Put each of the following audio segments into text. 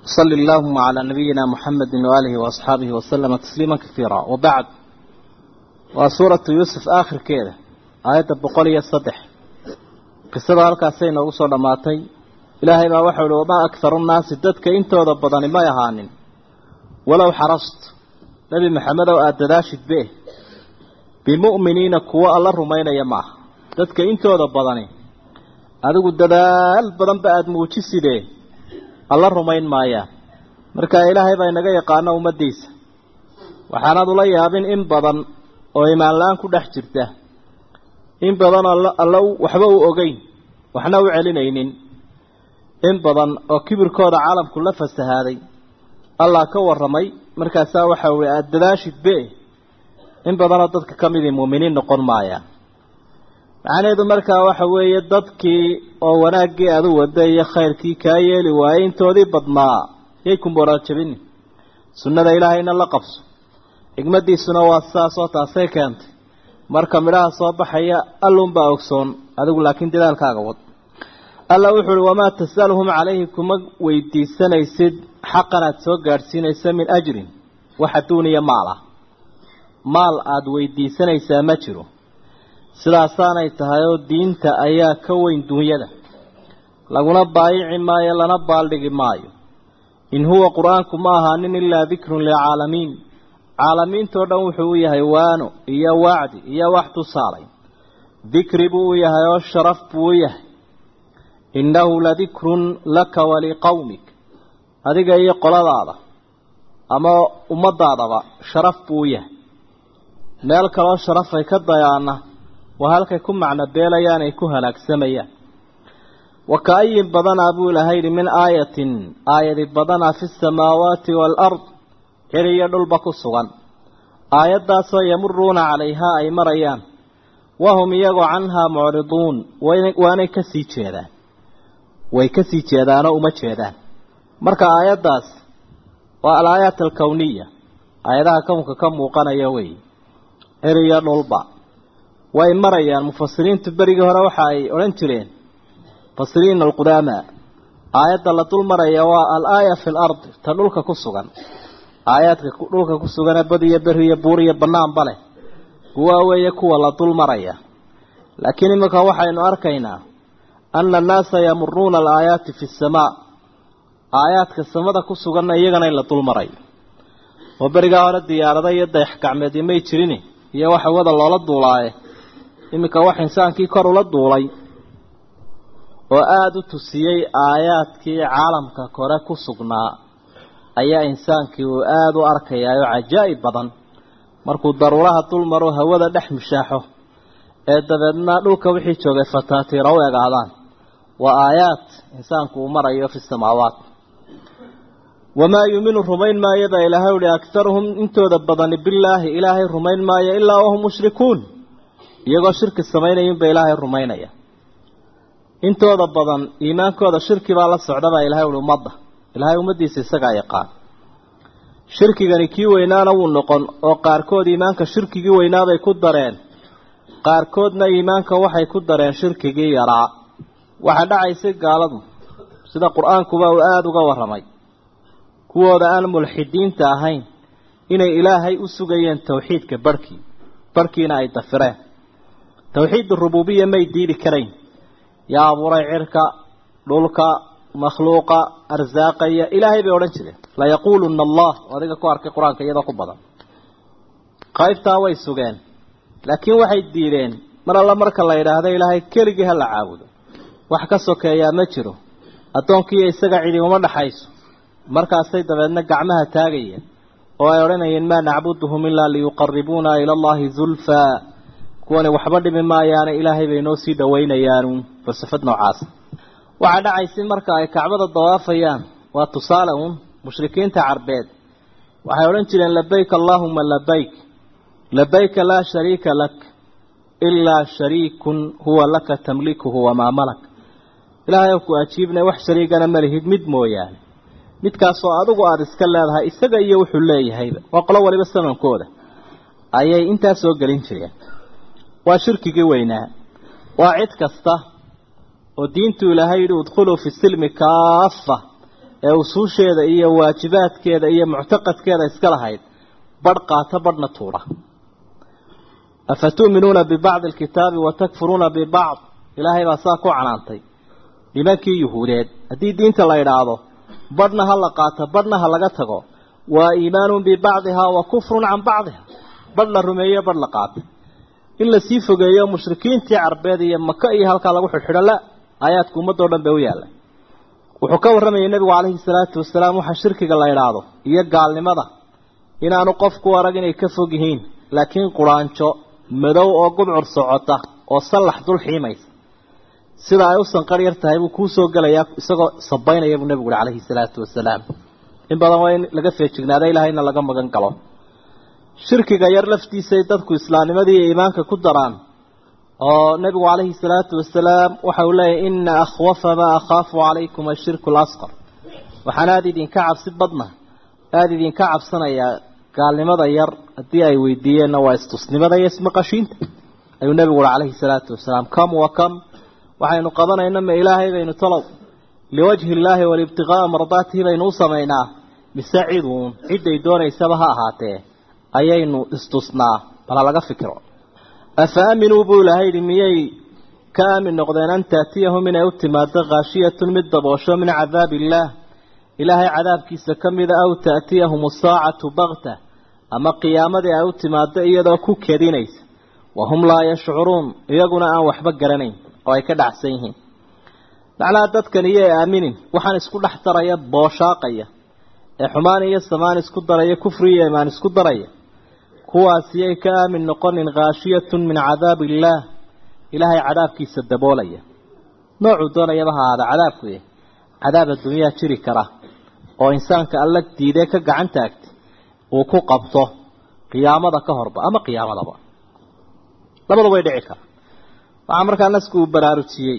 صل اللهم على نبينا محمد وآله وأصحابه وسلم تسليما كثيرا وبعد وسورة يوسف آخر كده آية بقولية الصدح قصة هالكاسين وصول لماتي إلهي ما وحول وما أكثر الناس ددك انت وضبطني ما يهانن ولو حرصت نبي محمد وآدداشد به بمؤمنين كوا الله رمين يماه ددك انت وضبطني adigu dadaal badan ba aada muujisidee alla rumayn maayaan marka ilaahay baa inaga yaqaano ummaddiisa waxaanaad ula yaabin in badan oo imaanla-aan ku dhex jirta in badan alla waxba u ogeyn waxna u celinaynin in badan oo kibirkooda caalamku la fasahaaday allah ka warramay markaasaa waxa weye aada dadaashid be in badanoo dadka ka midii muuminiin noqon maayaan macnaheedu markaa waxa weeye dadkii oo wanaaggii aada u wada iyo khayrkii kaa yeeli waayey intoodii badnaa yay ku moraajabini sunnada ilaahayna la qabso xigmaddiisuna waa sidaasoo taasay keentay marka midhaha soo baxaya allunbaa ogsoon adigu laakiin dadaalkaaga wad alla wuxu uhi wamaa tas'aluhum calayhi kuma weydiisanaysid xaqan aada soo gaadhsiinaysa min ajrin wax adduuniya maal ah maal aada weydiisanaysaa ma jiro sidaasaanay tahay oo diinta ayaa ka weyn duunyada laguna baayici maayo lana baaldhigi maayo in huwa qur-aanku ma ahaanin ilaa dikrun lilcaalamiin caalamiintoo dhan wuxuu u yahay waano iyo wacdi iyo wax tusaalay dikri buu u yahay oo sharaf buu u yahay innahu ladikrun laka waliqowmik adiga iyo qoladaada ama ummadaadaba sharaf buu u yahay meel kaloo sharafay ka dayaana waa halkay ku macno beelayaan ay ku halaagsamayaan wa ka-ayin badanaa buu ilahay yidhi min aayatin aayadi badanaa fi samaawaati waalard cir iyo dhulba ku sugan aayaddaasoo yamuruuna calayhaa ay marayaan wahum iyagoo canhaa mucriduun waanay ka sii jeedaan way ka sii jeedaanoo uma jeedaan marka aayaddaas waa alaayaat alkowniya aayadaha kownka ka muuqanaya wey cir iyo dhulba way marayaan mufasiriintu berigii hore waxa ay odhan jireen mufasiriin alqudaama aayadda la dul maraya waa al-aaya fi lardi ta dhulka ku sugan aayaadka dhulka ku sugane bad iyo beri iyo buur iyo banaanba leh kuwaa weeye kuwa la dul maraya laakiin iminka waxaynu arkaynaa ana annaasa yamuruuna alaayaati fi samaa aayaadka samada ku suganna iyagana in la dul marayo oo berigaa hore diyaarada iyo dayax gacmeedii may jirin iyo waxa wada loola duulaaye iminka wax insaankii kor ula duulay oo aada u tusiyey aayaadkii caalamka kore ku sugnaa ayaa insaankii uu aada u arkayaayo cajaa'ib badan markuu daruuraha dul maro hawada dhex mishaaxo ee dabeedna dhulka wixii joogay fataatiira u egaadaan waa aayaad insaanku uu marayo fi samaawaat wamaa yuuminu rumayn maayo baa ilaahay uhi aktaruhum intooda badani bilaahi ilaahay rumayn maayo ilaa wahum mushrikuun iyagoo shirki samaynayinba ilaahay rumaynaya intooda badan iimaankooda shirki baa la socda baa ilahay uhi ummadda ilaahay ummaddiisa isagaa yaqaan shirkigani kii weynaana wuu noqon oo qaarkood iimaanka shirkigii weynaabay ku dareen qaarkoodna iimaanka waxay ku dareen shirkigii yaraa waxaa dhacaysay gaaladu sida qur-aankuba uu aada uga warramay kuwooda aan mulxidiinta ahayn inay ilaahay u sugayeen tawxiidka barhkii barhkiina ay dafireen tawxiid rububiya may diidi karayn yaa abuuray cirka dhulka makhluuqa arsaaqaya ilaahay bay odhan jireen layaquuluna allah adiga ku arkay qur-aanka iyadoo ku badan qaybtaa way sugeen laakiin waxay diideen mar alla marka la yidhaahdo ilaahay keligii ha la caabudo wax ka sokeeyaa ma jiro addoonkiiyo isaga cidi uma dhaxayso markaasay dabeedna gacmaha taagayeen oo ay odhanayeen maa nacbuduhum ilaa liyuqaribuuna ila allahi zulfaa kuwani waxba dhimi maayaane ilaahay bay noo sii dhawaynayaanu falsafad noocaasa waxaa dhacaysay marka ay kacbada dawaafayaan waa tusaale uun mushrikiinta carbeed waxay odhan jireen labayk allaahuma labayk labayka laa shariika lak ilaa shariikun huwa laka tamlikuhu wamaa malak ilaahay ku ajiibna wax shariigana malihid mid mooyaane midkaasoo adigu aada iska leedahay isaga iyo wuxuu leeyahayba waa qolo waliba samankooda ayay intaa soo gelin jireen waa shirkigii weynaa waa cid kasta oo diintu ilaahay yidhi udkhuluu fi silmi kaafa ee usuusheeda iyo waajibaadkeeda iyo muctaqadkeeda iska lahayd badh qaata badhna tuura afatu'minuuna bibacdi alkitaabi watakfuruuna bibacd ilaahay baa saa ku canaantay nimankii yuhuudeed haddii diinta la idhaahdo badhna ha la qaato badhna ha laga tago waa iimaanun bibacdihaa wa kufrun can bacdiha badh la rumeeyo badh la qaato in lasii fogeeyo mushrikiintii carbeed iyo maka iyo halkaa lagu xidhxidho la aayaadku ummadoo dhan bay u yaallay wuxuu ka warramayay nebigu calayhi salaatu wasalaam waxa shirkiga la idhaahdo iyo gaalnimada inaanu qofku arag inay ka fog yihiin laakiin quraanjo madow oo gubcur socota oo sallax dul xiimaysa sida ay u sanqar yar tahay buu kuu soo gelayaa isagoo sabaynaya buu nebigu uhi calayhi salaatu wasalaam in badan waa in laga feejignaada ilaahayna laga magan galo shirkiga yar laftiisay dadku islaamnimadii iyo iimaanka ku daraan oo nebigu calayhi salaatu wasalaam waxa uu leeyahy ina akhwafa maa akhaafu calaykum ashirku alasqar waxaan aada idinka cabsi badna aada idinka cabsanayaa gaalnimada yar haddii ay weydiiyeenna waa istusnimada iyo ismaqashiinta ayuu nebigu uhi calayhi salaatu wasalaam kam wa kam waxaynu qabanayna ma ilaahay baynu talow liwajhi illaahi walibtiqaa'a mardaatihi baynu u samaynaa mise ciduun cidday doonaysaba ha ahaatee ayaynu istusnaa bal ha laga fikiro afa aaminuu buu ilaahay yidhi miyay ka aamin noqdeen an taatiyahum inay u timaado khaashiyatun mid daboosho min cadaabi illaah ilaahay cadaabkiisa ka mida aw taatiyahum asaacatu bakta ama qiyaamadii ay u timaado iyadoo ku kedinaysa wahum laa yashcuruun iyaguna aan waxba garanayn oo ay ka dhacsan yihiin macnaha dadkan iyay aaminin waxaan isku dhex daraya booshaaqaya ee xumaan iyo samaan isku daraya kufri iyo imaan isku daraya kuwaasiyay ka aamin noqonin khaashiyatun min cadaabi illaah ilaahay cadaabkiisa daboolaya noocuu doonayaba ha ahaada cadaabku yahy cadaab adduunyaa jiri kara oo insaanka alla diidee ka gacan taagtay uu ku qabto qiyaamada ka horba ama qiyaamadaba labadu way dhici kara waxaa markaa nasku uu baraarujiyey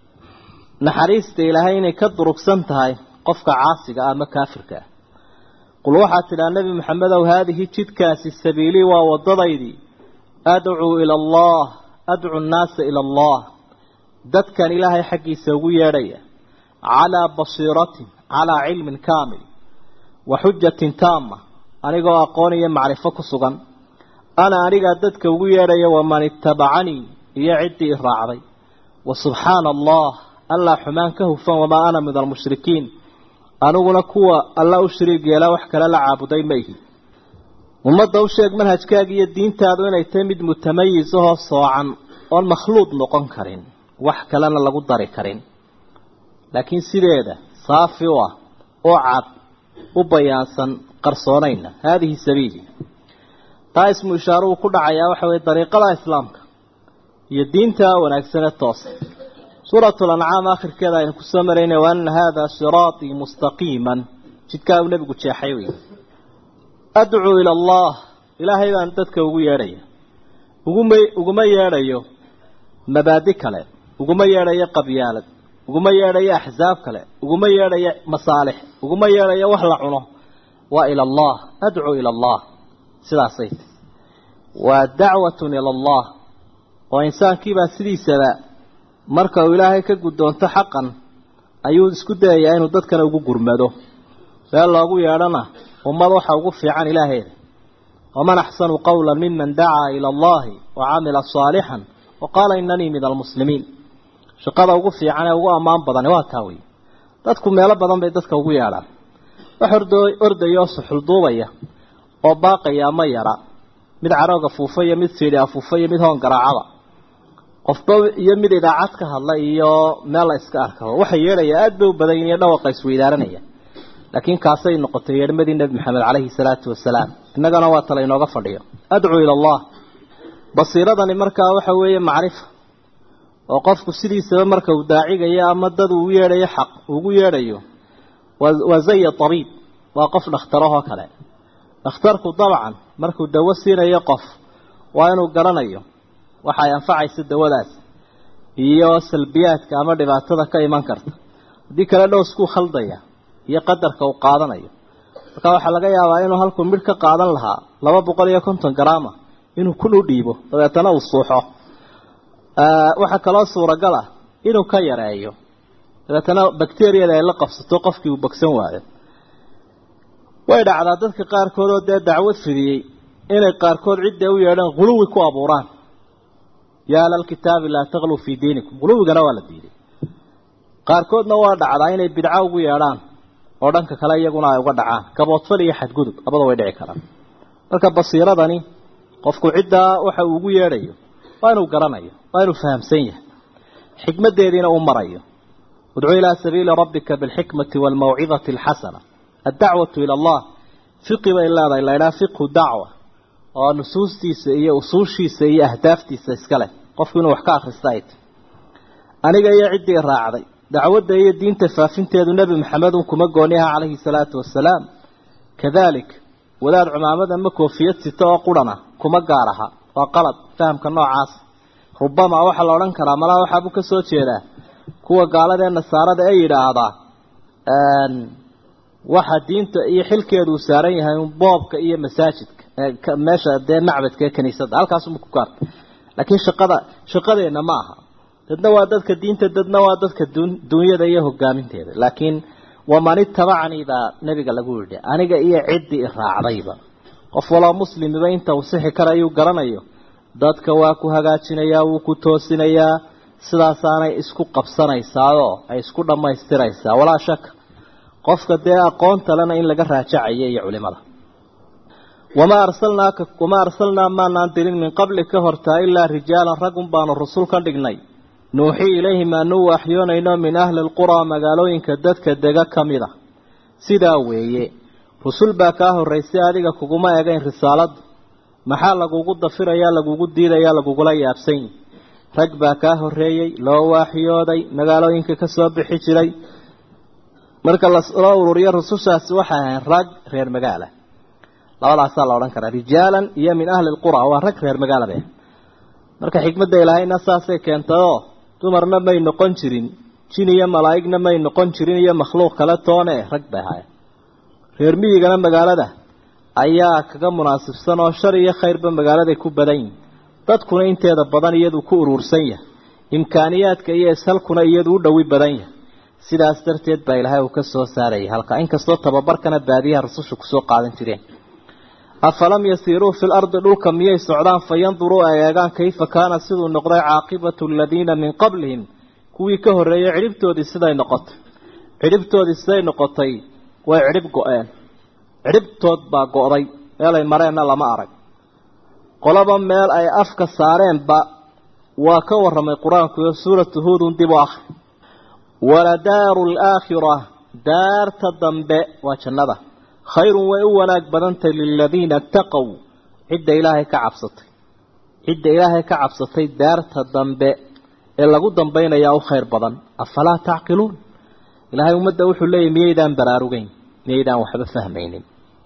naxariista ilaahay inay ka durugsan tahay qofka caasiga ah ama kaafirka ah qul waxaad tidhaha nebi maxamedow haadihi jidkaasi sabiilii waa waddadaydii adcuu ila allah adcu nnaasa ila allah dadkan ilaahay xaggiisa ugu yeedhaya calaa basiiratin calaa cilmin kaamil wa xujatin taama anigoo aqoon iyo macrifo ku sugan ana anigaa dadka ugu yeedhaya waman ittabacanii iyo ciddii i raacday wa subxaana allah allaa xumaan ka hufan wamaa ana min almushrikiin aniguna kuwa alla u shariig yeelaa wax kale la caabuday ma ihi ummadda u sheeg manhajkaaga iyo diintaadu inay tahay mid mutamayis ahoo soocan oon makhluuq noqon karin wax kalena lagu dari karin laakiin sideeda saafi u ah oo cad u bayaansan qarsoonayna haadihi sabiili taa ismu ishaaruhu ku dhacayaa waxa weye dariiqada islaamka iyo diinta wanaagsane toosa suuratu lancaam akhirkeeda aynu kusoo marayna wa ana haadaa siraatii mustaqiiman jidkaa uu nebigu jeexay wey adcuu ila allah ilaahay baan dadka ugu yeedhaya uguma uguma yeedhayo mabaadi kale uguma yeedhayo qabyaalad uguma yeedhayo axsaab kale uguma yeedhayo masaalix uguma yeedhayo wax la cuno waa ila allah adcuu ila allah sidaasay tahy waa dacwatun ila allah oo insaankiibaa sidiisaba marka uu ilaahay ka guddoonto xaqan ayuu isku dayayaa inuu dadkana ugu gurmado meel loogu yeedhana ummad waxa ugu fiican ilaaheeda waman axsanu qawla miman dacaa ila allahi wa camila saalixan wa qaala inanii min almuslimiin shaqada ugu fiican ee ugu ammaan badani waa taa wey dadku meelo badan bay dadka ugu yeedhaan wax ordo ordaya oo suxulduubaya oo baaqaya ama yara mid carooga fuufa iyo mid siidhi afuufa iyo mid hoon garaacaba qofba iyo mid idaacad ka hadla iyo meel la iska arkaba waxa yeedhaya aada bay u badan yihin iyo dhawaqa isweydaaranaya laakiin kaasay noqotay yeedhmadii nebi maxamed caleyhi salaatu wasalaam innagana waa tala inooga fadhiyo adcuu ila allah basiiradani markaa waxa weeye macrifa oo qofku sidiisaba marka uu daacigayo ama dad uu yeedhayo xaq ugu yeedhayo waa zaya tabiib waa qof dhakhtarahoo kale dhakhtarku dabcan markuu dawo siinayo qof waa inuu garanayo waxa ay anfacaysa dawadaas iyo salbiyaadka ama dhibaatada ka iman karta haddii kale dhowskuu khaldaya iyo qadarka uu qaadanayo marka waxaa laga yaabaa inuu halkuu midh ka qaadan lahaa laba boqol iyo konton garaama inuu kun u dhiibo dabeetana uu suuxo waxaa kaloo suuragal ah inuu ka yareeyo dabeetana bacteriyada ay la qabsato qofkii uu bogsan waayo way dhacdaa dadka qaarkood oo dee dacwad fidiyey inay qaarkood cidda u yeedhaan huluwi ku abuuraan yaa lalkitaabi laa takluu fii diinikum huluwigana waa la diiday qaarkoodna waa dhacdaa inay bidco ugu yeedhaan oo dhanka kale iyaguna ay uga dhacaan gaboodfal iyo xadgudub labada way dhici karaan marka basiiradani qofku ciddaa waxa uu ugu yeedhayo waa inuu garanayo waa inuu fahamsan yahay xikmaddeediina uu marayo udcu ilaa sabiili rabbika bilxikmati waalmawcidati alxasana addacwatu ila allah fiqi bay leedahay la ydhaha fiqhu dacwa oo nusuustiisa iyo usuushiisa iyo ahdaaftiisa iska leh qofku inuu wax ka akrista ay tahy aniga iyo ciddii raacday dacwadda iyo diinta faafinteedu nebi maxamedun kuma gooniha calayhi salaatu wasalaam kadalik wadaad cumaamad ama koofiyad sita oo qurana kuma gaar aha waa qalad fahamka noocaas rubama waxaa la odhan karaa malaa waxaabuu ka soo jeedaa kuwa gaalada ee nasaarada ee yidhaahdaa waxa diinta iyo xilkeedu uu saaran yahay un boobka iyo masaajidka meesha dee macbadka ee kaniisadda halkaasuma ku gaarta laakiin shaqada shaqadeenna ma aha dadna waa dadka diinta dadna waa dadka dunyada iyo hogaaminteeda laakiin waman itabacanii baa nabiga lagu yidhi aniga iyo ciddii raacdayba qof waloo muslimiba inta uu sixi karayuu garanayo dadka waa ku hagaajinayaa wuu ku toosinayaa sidaasaanay isku qabsanaysaao ay isku dhammaystiraysaa walaa shaka qofka dee aqoonta lena in laga raajacayo iyo culimada wamaa arsalnaaka wamaa arsalnaa maanaan dirin min qabli ka hortaa ilaa rijaalan ragun baanu rusul ka dhignay nuuxii ilayhim aanu waxyoonayno min ahli lquraa magaalooyinka dadka dega ka mid a sidaa weeye rusul baa kaa horraysay adiga kuguma egayn risaaladdu maxaa lagugu dafirayaa lagugu diidayaa lagugula yaabsan yihi rag baa kaa horreeyey loo waaxyooday magaalooyinka ka soo bixi jiray marka loo ururiyo rusushaasi waxay ahayn rag reer magaala labadaasaa la odhan karaa rijaalan iyo min ahli lqura waa rag reer magaala bay marka xikmadda ilaahayna saasay keentayoo dumarna may noqon jirin jin iyo malaa'igna may noqon jirin iyo makhluuq kale toone rag bay ahaayeen reer miyigana magaalada ayaa kaga munaasibsan oo shar iyo khayrba magaaladay ku badan yihin dadkuna inteeda badan iyaduu ku uruursan yahay imkaaniyaadka iyo ishalkuna iyadu u dhowi badan yahay sidaas darteed baa ilaahay uu ka soo saarayay halka inkastoo tababarkana baadiyaha rasusha kusoo qaadan jireen afalam yasiiruu fi lardi dhulka miyay socdaan fayanduruu ay eegaan kayfa kaana siduu noqday caaqibatu aladiina min qablihim kuwii ka horreeyey cidhibtoodii siday noqotay cidhibtoodii siday noqotay way cidhib go-een cidhibtood baa go-day meelay mareenna lama arag qolaba meel ay afka saareenba waa ka warramay qur-aanku iyo suuratu huudun dib u akhri waladaaru alaakhira daarta dambe waa jannada khayrun way u wanaag badantay liladiina taqow cidda ilaahay ka cabsatay cidda ilaahay ka cabsatay daarta dambe ee lagu dambaynayaa u khayr badan afalaa tacqiluun ilaahay ummadda wuxuu leeyahy miyaydaan baraarugeyn miyaydaan waxba fahmaynin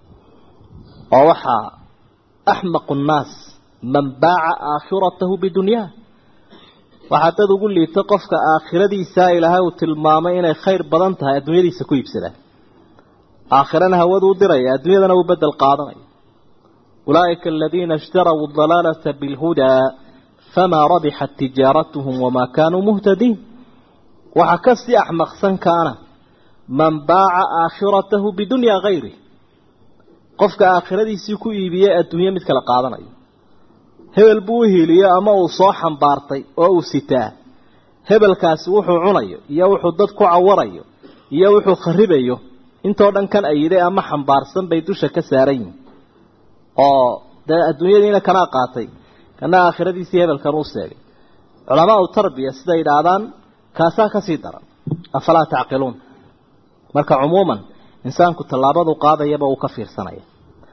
oo waxaa axmaqu nnaas man baaca aakhiratahu bidunyaa waxaa dad ugu liita qofka aakhiradiisaa ilaahay uu tilmaamay inay khayr badan tahay adduunyadiisa ku iibsadaan aakhirana hawadu u diraya adduunyadana uu bedel qaadanaya ulaa'ika aladiina ishtaraw dalaalata bilhudaa famaa rabixat tijaaratuhum wamaa kaanuu muhtadiin waxaa kasii axmaqsan kaana man baaca aakhiratahu bidunyaa hayri qofka aakhiradiisii ku iibiyey adduunye mid kala qaadanayo hebel buu u hiiliyo ama uu soo xambaartay oo uu sitaa hebelkaasi wuxuu cunayo iyo wuxuu dad ku cawarayo iyo wuxuu kharibayo intoo dhan kan ayiday ama xambaarsan bay dusha ka saaran yihin oo dee adduunyadiina kanaa qaatay kana aakhiradiisii hebelkan uu seegay culamaa u tarbiya siday idhaahdaan kaasaa kasii daran afalaa tacqiluun marka cumuuman insaanku tallaabadu qaadayaba uu ka fiirsanaya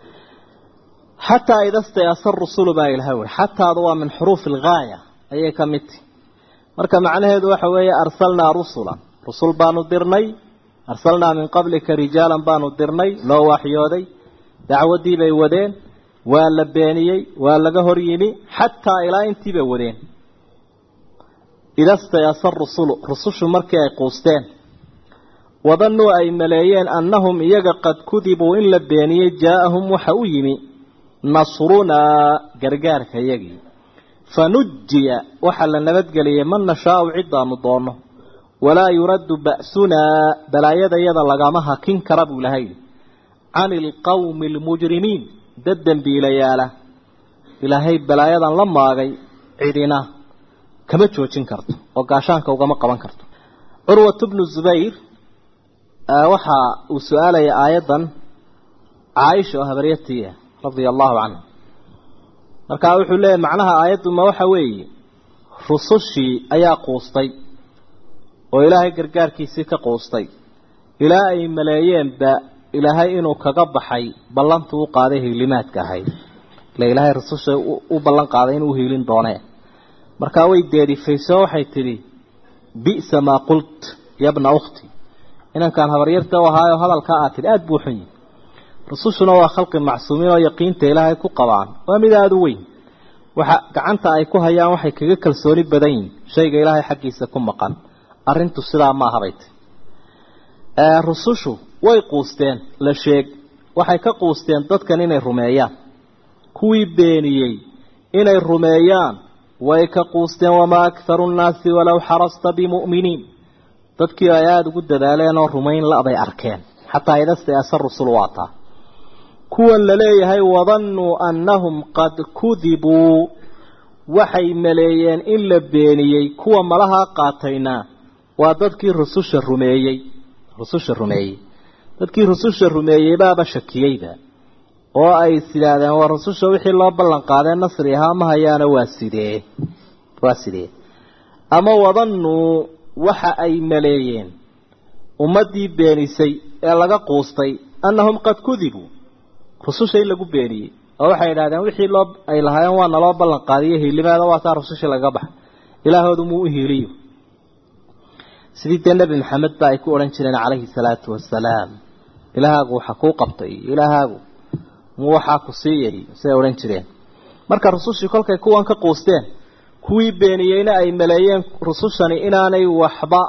xataa ida stayasa rusulu baa ilahay ui xataadu waa min xuruufi alghaaya ayay ka mid tihi marka macnaheedu waxa weeye arsalnaa rusulan rusul baanu dirnay arsalnaa min qablika rijaalan baanu dirnay loo waxyooday dacwaddii bay wadeen waa la beeniyey waa laga hor yimi xataa ilaa intii bay wadeen ida stayasa rusulu rusushu markii ay quusteen wadanuu ay maleeyeen annahum iyaga qad kudibuu in la beeniyey jaa-ahum waxa u yimi nasrunaa gargaarka iyagii fanujiya waxaa la nabadgeliyey man nashaau cidaanu doonno walaa yuraddu ba'sunaa balaayada yada lagama hakin kara buu ilahay cani ilqawmi almujrimiin dad dembiilayaala ilaahay balaayadan la maagay cidina kama joojin karto oo gaashaanka ugama qaban karto curwat bnu zubayr waxa uu su-aalaya aayaddan caaisha oo habaryatiiah radia allahu canha markaa wuxuu leeyahy macnaha aayadduma waxa weeye rusushii ayaa quustay oo ilaahay gargaarkiisii ka quustay ilaa ay maleeyeenba ilaahay inuu kaga baxay ballantuu u qaaday hiilimaadka ahayd ile ilaahay rususha u ballan qaaday inuu hiilin doonee markaa way deerifayso waxay tidhi bi'sa maa qult yabna ukhti inankaan habaryarta u ahaayo hadalkaa aad tidhi aada buu xun yihi rusushuna waa khalqi macsuumiin oo yaqiinta ilaahay ku qabaan waa mid aada u weyn waxa gacanta ay ku hayaan waxay kaga kalsooni badan yihin shayga ilaahay xaggiisa ku maqan arrintu sidaa ma ahabay ti rusushu way quusteen la sheeg waxay ka quusteen dadkan inay rumeeyaan kuwii beeniyey inay rumeeyaan way ka quusteen wamaa akharu nnaasi walow xarasta bimu'miniin dadkii ay aada ugu dadaaleen oo rumayn la-bay arkeen xataa idastayasa rusul waataa kuwan la leeyahay wadannuu annahum qad kudibuu waxay maleeyeen in la beeniyey kuwa malahaa qaatayna waa dadkii rususha rumeeyey rususha rumeeyey dadkii rususha rumeeyey baaba shakiyeyba oo ay is yidhaahdeen waa rususha wixii loo ballan qaadee nasri ahaa ma hayaana waa sidee waa sidee ama wadannuu waxa ay maleeyeen ummaddii beenisay ee laga quustay annahum qad kudibuu rususha in lagu beeniyey oo waxay yidhahdeen wixii loo ay lahaayeen waa naloo ballan qaadiyo hiilimaada waa taa rususha lagaga baxa ilaahoodu muu u hiiliyo sidii dee nebi maxamed ba ay ku odhan jireen calayhi salaatu wasalaam ilaahaagu waxa kuu qabtay iyo ilaahaagu muu waxaa ku siiyay siday odhan jireen marka rusushii kolkay kuwan ka quusteen kuwii beeniyeyna ay maleeyeen rusushani inaanay waxba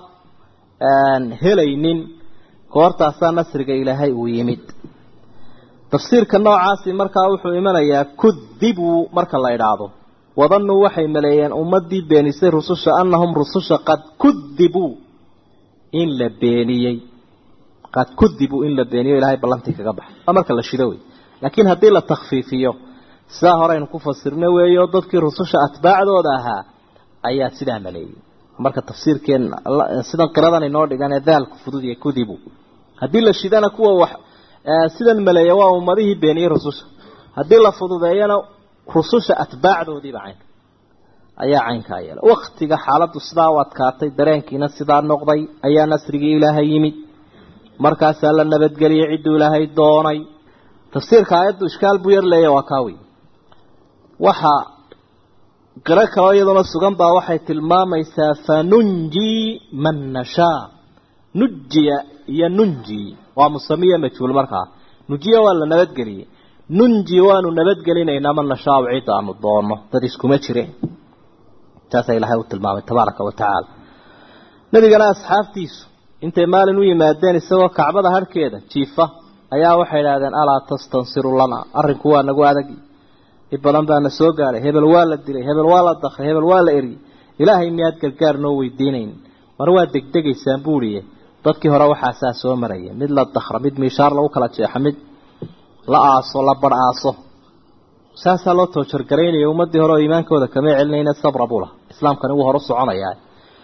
helaynin goortaasaa nasriga ilaahay uu yimid tafsiirka noocaasi markaa wuxuu imanayaa kudibuu marka la idhaahdo wadannuu waxay maleeyeen ummadii beenisay rususha annahum rususha qad kudibuu in la beeniyey qad kudibuu in la beeniyo ilahay ballantii kaga baxay waa marka la shido wey laakiin haddii la takfiifiyo sidaa horeynu ku fasirno weeyo dadkii rususha atbaacdooda ahaa ayaa sidaa maleeyey marka tafsiirkeen sidan qiradan inoo dhigan ee daalku fudud iyo kudibu haddii la shidana kuwa wax sidan maleeya waa ummadihii beeniyey rususha haddii la fududeeyana rususha atbaacdoodiiba caynka ayaa caynkaa yeela waktiga xaaladdu sidaa u adkaatay dareenkiina sidaa noqday ayaa nasrigii ilaahay yimid markaasaa la nabadgeliyey cidduu ilaahay doonay tafsiirka aayaddu ishkaal buu yar leeya waa kaa wey waxaa qiro kaloo iyaduna sugan baa waxay tilmaamaysaa fanunjii man nashaa nujiya iyo nunji waa musamiya majhuul markaa nujiya waa la nabadgeliyey nunji waanu nabadgelinaynaa man nashaau cidda aanu doonno dad iskuma jire taasaa ilaahay u tilmaamay tabaaraka wa tacaala nebigana asxaabtiisu intay maalin u yimaadeen isagoo kacbada harhkeeda jiifa ayaa waxay idhahdeen alaa tastansiru lana arrinku waa nagu adagi i badan baana soo gaadhay hebel waa la dilay hebel waa la dakray hebel waa la eriyey ilaahay miyaad gargaar noo weydiinayn mar waa degdegaysaan buuiye dadkii hore waxaasaa soo maraya mid la dakra mid miishaar lagu kala jeexo mid la aaso la bar aaso saasaa loo toojargaraynaya ummadii hore oo iimaankooda kama celinayna sabra buu laha islaamkani wuu hor u soconayaa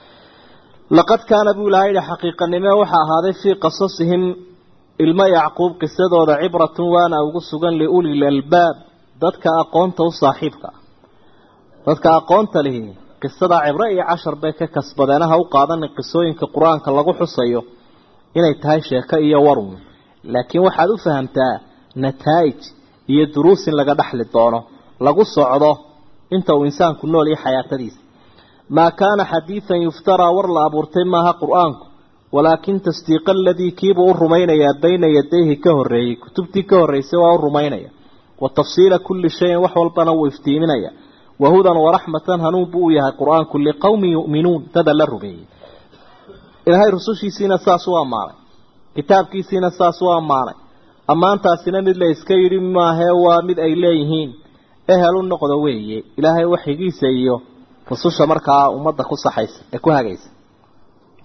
laqad kaana buu ilahay yihi xaqiiqanime waxaa ahaaday fii qasasihim ilmo yacquub qisadooda cibratun waana ugu sugan liulil albaab dadka aqoonta u saaxiibka ah dadka aqoonta lihi qisadaa cibro iyo cashar bay ka kasbadeenaha u qaadanin qisooyinka qur-aanka lagu xusayo inay tahay sheeko iyo warun laakiin waxaad u fahamtaa nataa'ij iyo duruus in laga dhexli doono lagu socdo inta uu insaanku nool iyo xayaatadiisa maa kaana xadiidan yuftaraa war la abuurtay maaha qur-aanku walaakin tasdiiqa aladii kiibuu u rumaynayaa bayna yadayhi ka horreeyey kutubtii ka horreysay waa u rumaynaya wa tafsiila kulli shayin wax walbana wuu iftiiminaya wahudan waraxmatan hanuun buu u yahay qur-aanku liqowmin yu'minuun dada la rumeeyey ilaahay rusushiisiina saas u ammaanay kitaabkiisiina saas u ammaanay ammaantaasina mid la iska yidhi maahee waa mid ay leeyihiin ehel u noqdo weeye ilaahay waxigiisa iyo rususha markaa ummadda ku saxaysa ee ku hagaysa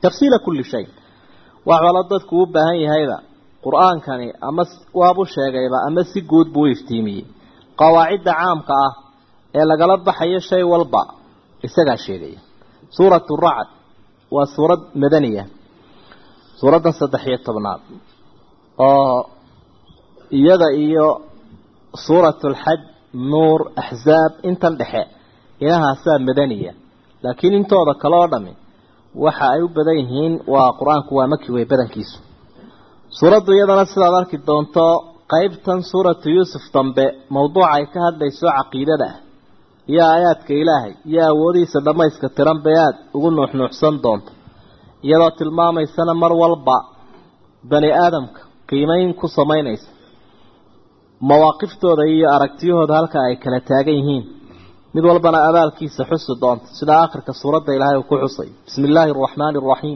tafsiila kulli shay wax walo dadku u baahan yahayba qur-aankani ama waabu sheegayba ama si guud buu u iftiimiyey qawaacidda caamka ah ee lagala baxayo shay walba isagaa sheegaya suuratu racd waa suurad madaniya suuraddan saddex iyo tobnaad oo iyada iyo suuratu alxaj nuur axzaab intan dhexe inahaasaa madaniya laakiin intooda kale oo dhami waxa ay u badan yihiin waa qur-aanku waa maki wey badankiisu suuraddu iyadana sidaad arki doonto qeybtan suuratu yuusuf dambe mawduuca ay ka hadlayso caqiidada ah iyo aayaadka ilaahay iyo awoodihiisa dhammayska tiran bay aada ugu nuuxnuuxsan doonto iyadoo tilmaamaysana mar walba bani aadamka qiimeyn ku samaynaysa mawaaqiftooda iyo aragtiyahooda halka ay kala taagan yihiin mid walbana abaalkiisa xusi doonta sida aakhirka suuradda ilaahay uu ku xusay bismi illaahi araxmaani araxiim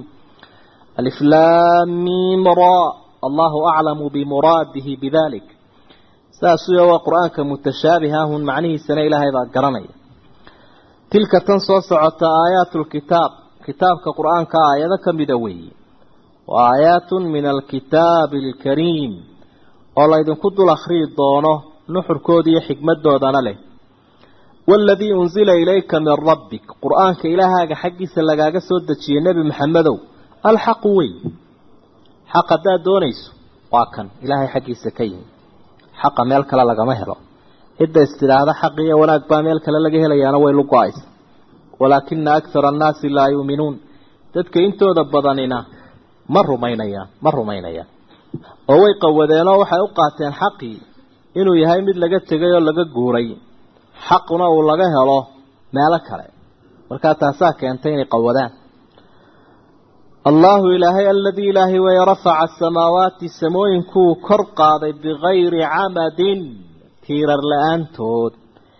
aliflaamim ra allahu aclamu bimuraadihi bidalik saasuya waa qur-aanka mutashaabihaahun macnihiisana ilaahay baa garanaya tilka tan soo socota aayaatu lkitaab kitaabka qur-aanka aayado ka mida weeye wa aayaatun min alkitaabi alkariim oo laydinku dul akhriyi doono nuxurkooda iyo xikmadoodana leh waaladii unsila ilayka min rabbik qur-aanka ilaahaaga xaggiisa lagaaga soo dejiyey nebi maxamedow alxaqu wey xaq haddaad doonayso waa kan ilaahay xaggiisa ka yimi xaqa meel kale lagama helo cidda istidhaahda xaq iyo wanaag baa meel kale laga helayaana way lugo-aysa walaakina akthara annaasi laa yuuminuun dadka intooda badanina ma rumaynayaan ma rumaynayaan oo way qawadeenoo waxay u qaateen xaqii inuu yahay mid laga tegay oo laga guuray xaquna uu laga helo meelo kale markaa taasaa keentay inay qawadaan allahu ilaahay aladii ilaahay way rafaca asamaawaati samooyinkuu kor qaaday bigayri camadin tiirar la-aantood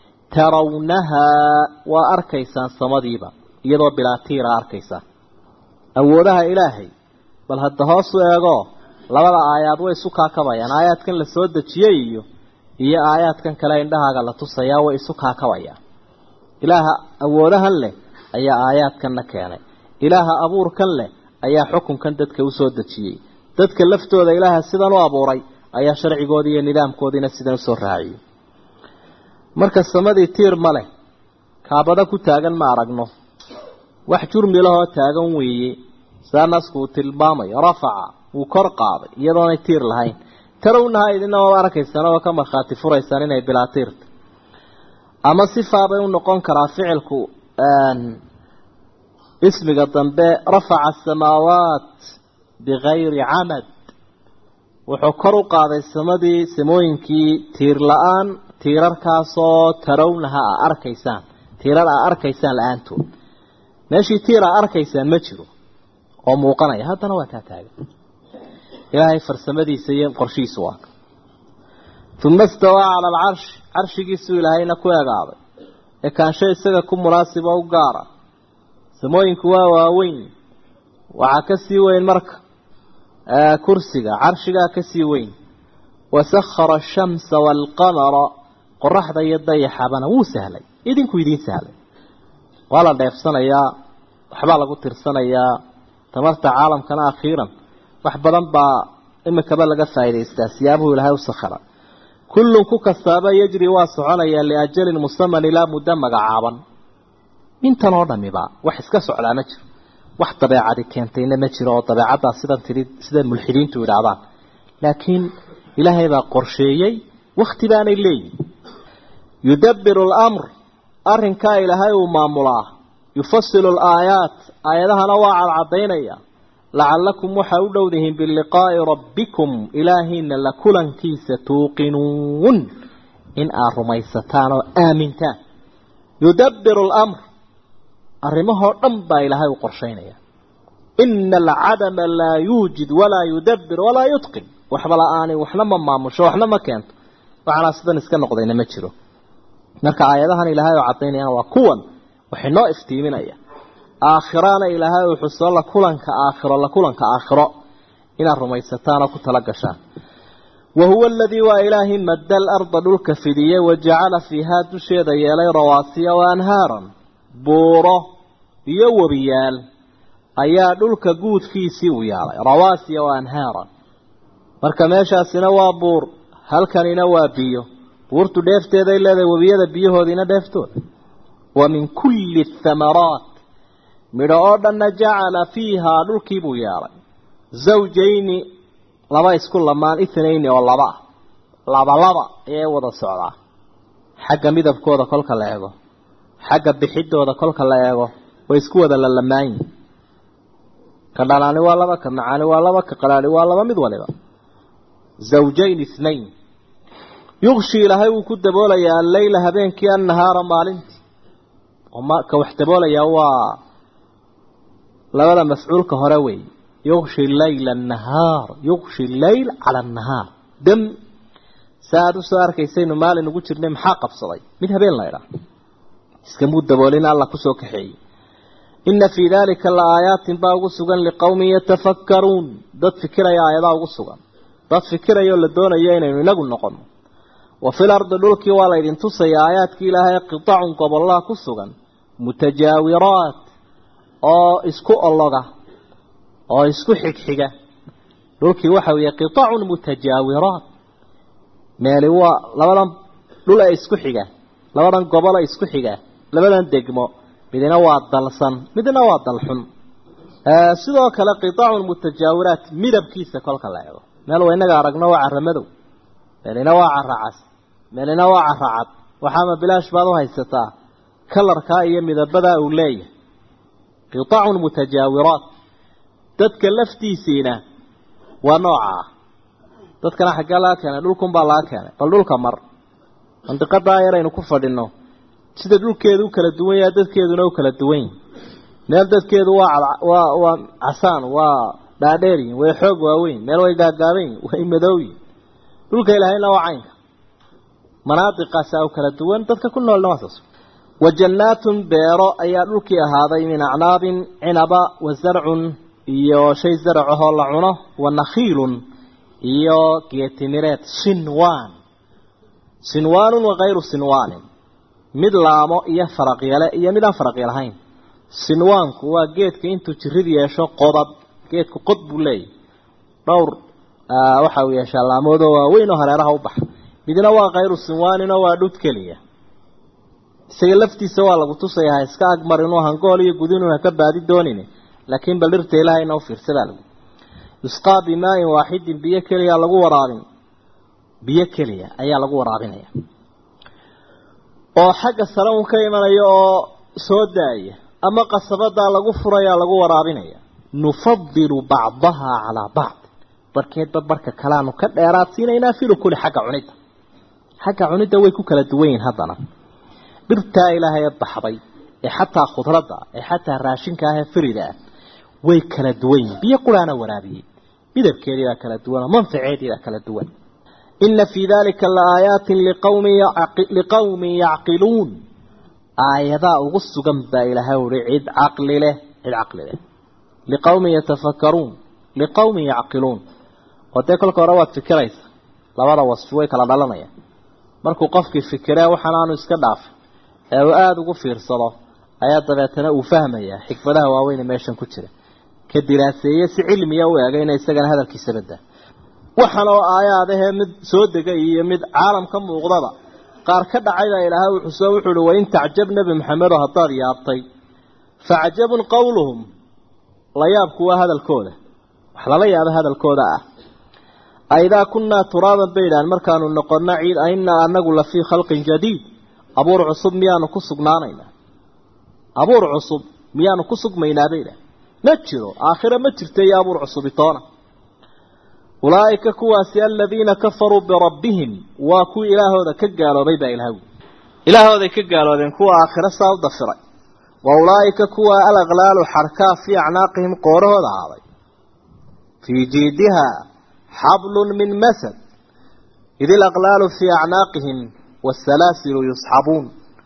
tarawnahaa waa arkaysaan samadiiba iyadoo bilaa tiira arkaysaan awoodaha ilaahay bal hadda hoos u eego labada aayaad way isu kaakabayaan aayaadkan la soo dejiyey iyo iyo aayaadkan kale indhahaaga la tusayaa way isu kaakabayaan ilaaha awoodahan leh ayaa aayaadkanna keenay ilaaha abuurkan leh ayaa xukunkan dadka u soo dejiyey dadka laftooda ilaaha sidan u abuuray ayaa sharcigoodii iyo nidaamkoodiina sidan usoo raaciyey marka samadii tiir ma leh kaabada ku taagan ma aragno wax jurmi lahoo taagan weeye saa nasku uu tilmaamayo rafaca wuu kor qaaday iyadoonay tiir lahayn tarawnaha idina waaba arkaysaan oo ka markhaati furaysaan inay bilaa tiirta ama sifaabay u noqon karaa ficilku ismiga dambe rafaca asamaawaat bigayri camad wuxuu kor u qaaday samadii samooyinkii tiir la-aan tiirarkaasoo tarawnaha a arkaysaan tiirar a arkaysaan la-aantood meeshii tiir a arkaysaan ma jiro oo muuqanaya haddana waa taa taagan ilaahay farsamadiisa iyo qorshihiisu waa uma istawaa cala alcarshi carshigiisuu ilaahayna ku egaaday ee kaansho isaga ku munaasiba u gaara samooyinku waa waaweyn waxaa ka sii weyn marka kursiga carshigaa ka sii weyn wasakhara ashamsa waalqamara qoraxda iyo dayaxabana wuu sahlay idinku idiin sahlay waa la dheefsanayaa waxbaa lagu tirsanayaa tamarta caalamkana akhiiran wax badan baa imikaba laga faa'idaystaa siyaabuhu ilaahay u sakhara kullun ku kastaaba yajri waa soconayaa liajalin musaman ilaa muddo magacaaban intan oo dhamiba wax iska socdaa ma jiro wax dabeecadi keentayna ma jiro oo dabeecaddaa sidan tidhi sida mulxidiintu yidhaahdaan laakiin ilaahay baa qorsheeyey wakti baanay leeyihin yudabbiru alamr arrinkaa ilaahay uu maamulaa yufasilu alaayaat aayadahana waa cadcadaynaya lacallakum waxaa u dhowdihiin biliqaa'i rabbikum ilaahiina la kulankiisa tuuqinuun in aad rumaysataan oo aamintaan yudabbiru alamr arrimahoo dhan baa ilaahay u qorshaynaya ina alcadama laa yuujid walaa yudabbir walaa yutqin waxba la-aani waxna ma maamusho waxna ma keento waxaana sidan iska noqdayna ma jiro marka aayadahan ilaahay oo cadaynayaan waa kuwan waxay noo iftiiminaya aakhirana ilaahay uu xuso la kulanka aakhiro la kulanka aakhiro inaad rumaysataan oo ku tala gashaan wa huwa aladii waa ilaahi madda alarda dhulka fidiyey wajacala fiihaa dusheeda yeelay rawaasiya wa anhaaran buuro iyo webiyaal ayaa dhulka guudkiisii u yaalay rawaasiya wa anhaaran marka meeshaasina waa buur halkanina waa biyo buurtu dheefteeday leedahay webiyada biyahoodiina dheeftooda wa min kulli thamaraat midho oo dhanna jacala fiihaa dhulkiibuu yeelay zawjayni laba isku lamaan ithnayni oo laba ah laba laba ayay wada socdaa xagga midabkooda kolka la eego xagga bixidooda kolka la eego way isku wada lalamaanyihin ka dhalaani waa laba ka macaani waa laba ka qalaani waa laba mid waliba zawjayn ithnayn yuqshi ilaahay wuu ku daboolayaa alleyla habeenkii annahaara maalintii ka wax daboolayaa waa labada mafcuulka hore wey yuqshi leyla annahaar yuqshi leyl cala annahaar dam sa aada usoo arkaysaynu maalin ugu jirnay maxaa qabsaday mid habeen laydhaa iskamuu daboolina alla kusoo kaxeeyey ina fii dalika la aayaatin baa ugu sugan liqowmin yatafakkaruun dad fikiraya aayadaa ugu sugan dad fikirayoo la doonayo inaynu inagu noqono wa fil ardi dhulkii waa laydin tusaya aayaadkii ilaahay qitacun gobollaha ku sugan mutajaawiraat oo isku ologa oo isku xigxiga dhulkii waxa weeye qitacun mutajaawiraat meeli waa labadan dhul ee isku xiga labadan gobol ee isku xiga labadan degmo midna waa dalsan midna waa dalxun sidoo kale qitacun mutajaawiraat midabkiisa kolka la eego meel waa inaga aragno waa cara madow meelina waa cara cas meelina waa cara cad waxaama bilaash baad u haysataa kalarkaa iyo midabadaa uu leeyahay qitacun mutajaawiraat dadka laftiisiina waa nooca ah dadkana xaggee laga keenay dhulkunbaa laga keenay bal dhulka mar mandiqadaa yar aynu ku fadhino sida dhulkeedu u kala duwan yahay dadkeeduna u kala duwan yihin meel dadkeedu waa waa waa casaan waa dhaadheeryihin way xoog waaweyn meel way gaagaaban yihin way madowyihin dhulka ilaahayna waa caynka manaadiqaasaa u kala duwan dadka ku noolna waa saas wa jannaatun beero ayaa dhulkii ahaaday min acnaabin cinaba wa zarcun iyo shay zaracahoo la cuno wa nakhiilun iyo geetimireed sinwaan sinwaanun wakayru sinwaanin mid laamo iyo faraqyale iyo mid aan faraqya lahayn sinwaanku waa geedka intuu jirid yeesho qodad geedku qod buu leeyahy dhowr waxa uu yeeshaa laamoodoo waaweyn oo hareeraha u baxa midna waa kayru sinwaaninoo waa dhud keliya isaga laftiisa waa lagu tusaya ha iska agmar inuu hangool iyo gudinuuna ka baadi doonin laakiin bal dhirta ilaahayna u fiirsadaa lagu yusqaa bimaain waaxidin biyo keliya lagu waraabin biyo keliya ayaa lagu waraabinaya oo xagga sare un ka imanaya oo soo daaya ama qasabadaa lagu furayaa lagu waraabinaya nufadilu bacdahaa calaa bacd barkeedba barka kaleanu ka dheeraad siinaynaa filukuli xagga cunidda xagga cunidda way ku kala duwan yihin haddana dhirtaa ilaahay ee baxday ee xataa khudradda ee xataa raashinka ah ee firida ah way kala duwan yihin biyo quraana waraabiyey midabkeedii baa kala duwan oo manfaceedii baa kala duwan ina fii dalika laaaayaatin liqawmin yacqiluun aayadaa ugu sugan baa ilaahay uhi cid caqli leh cid caqli leh liqawmin yatafakkaruun liqawmin yacqiluun oo dee kolka hore waad fikiraysa labada wasfi way kala dhalanayaan markuu qofkii fikiree waxaan aanu iska dhaafay ee uu aada ugu fiirsado ayaa dabeetana uu fahmayaa xikmadaha waaweyne meeshan ku jira ka diraaseeye si cilmiya u eegayna isagana hadalkiisa badda waxaan oo aayaadahee mid soo degay iyo mid caalam ka muuqdaba qaar ka dhacayba ilaahay wuxuu soo wuxuu uhi wain tacjab nebi maxamedo haddaad yaabtay facjabun qowluhum la yaabku waa hadalkooda wax lala yaabo hadalkooda ah aidaa kunnaa turaaban bay idhahan markaanu noqonna ciid ainaa anagu la fii khalqin jadiid abuur cusub miyaanu ku sugnaanaynaa abuur cusub miyaanu ku sugmaynaa bay idhahan ma jiro aakhira ma jirta iyo abuur cusubitoona ulaa'ika kuwaasi aladiina kafaruu birabbihim waa kuwii ilaahooda ka gaaloobay baa ilaahw ilaahooday ka gaaloobeen kuwa aakhiro saa u dafiray wa ulaa'ika kuwa alaqlaalu xarkaa fii acnaaqihim qoorahooda ahaaday fii jiidiha xablun min masad id ilaqlaalu fii acnaaqihim waasalaasilu yusxabuun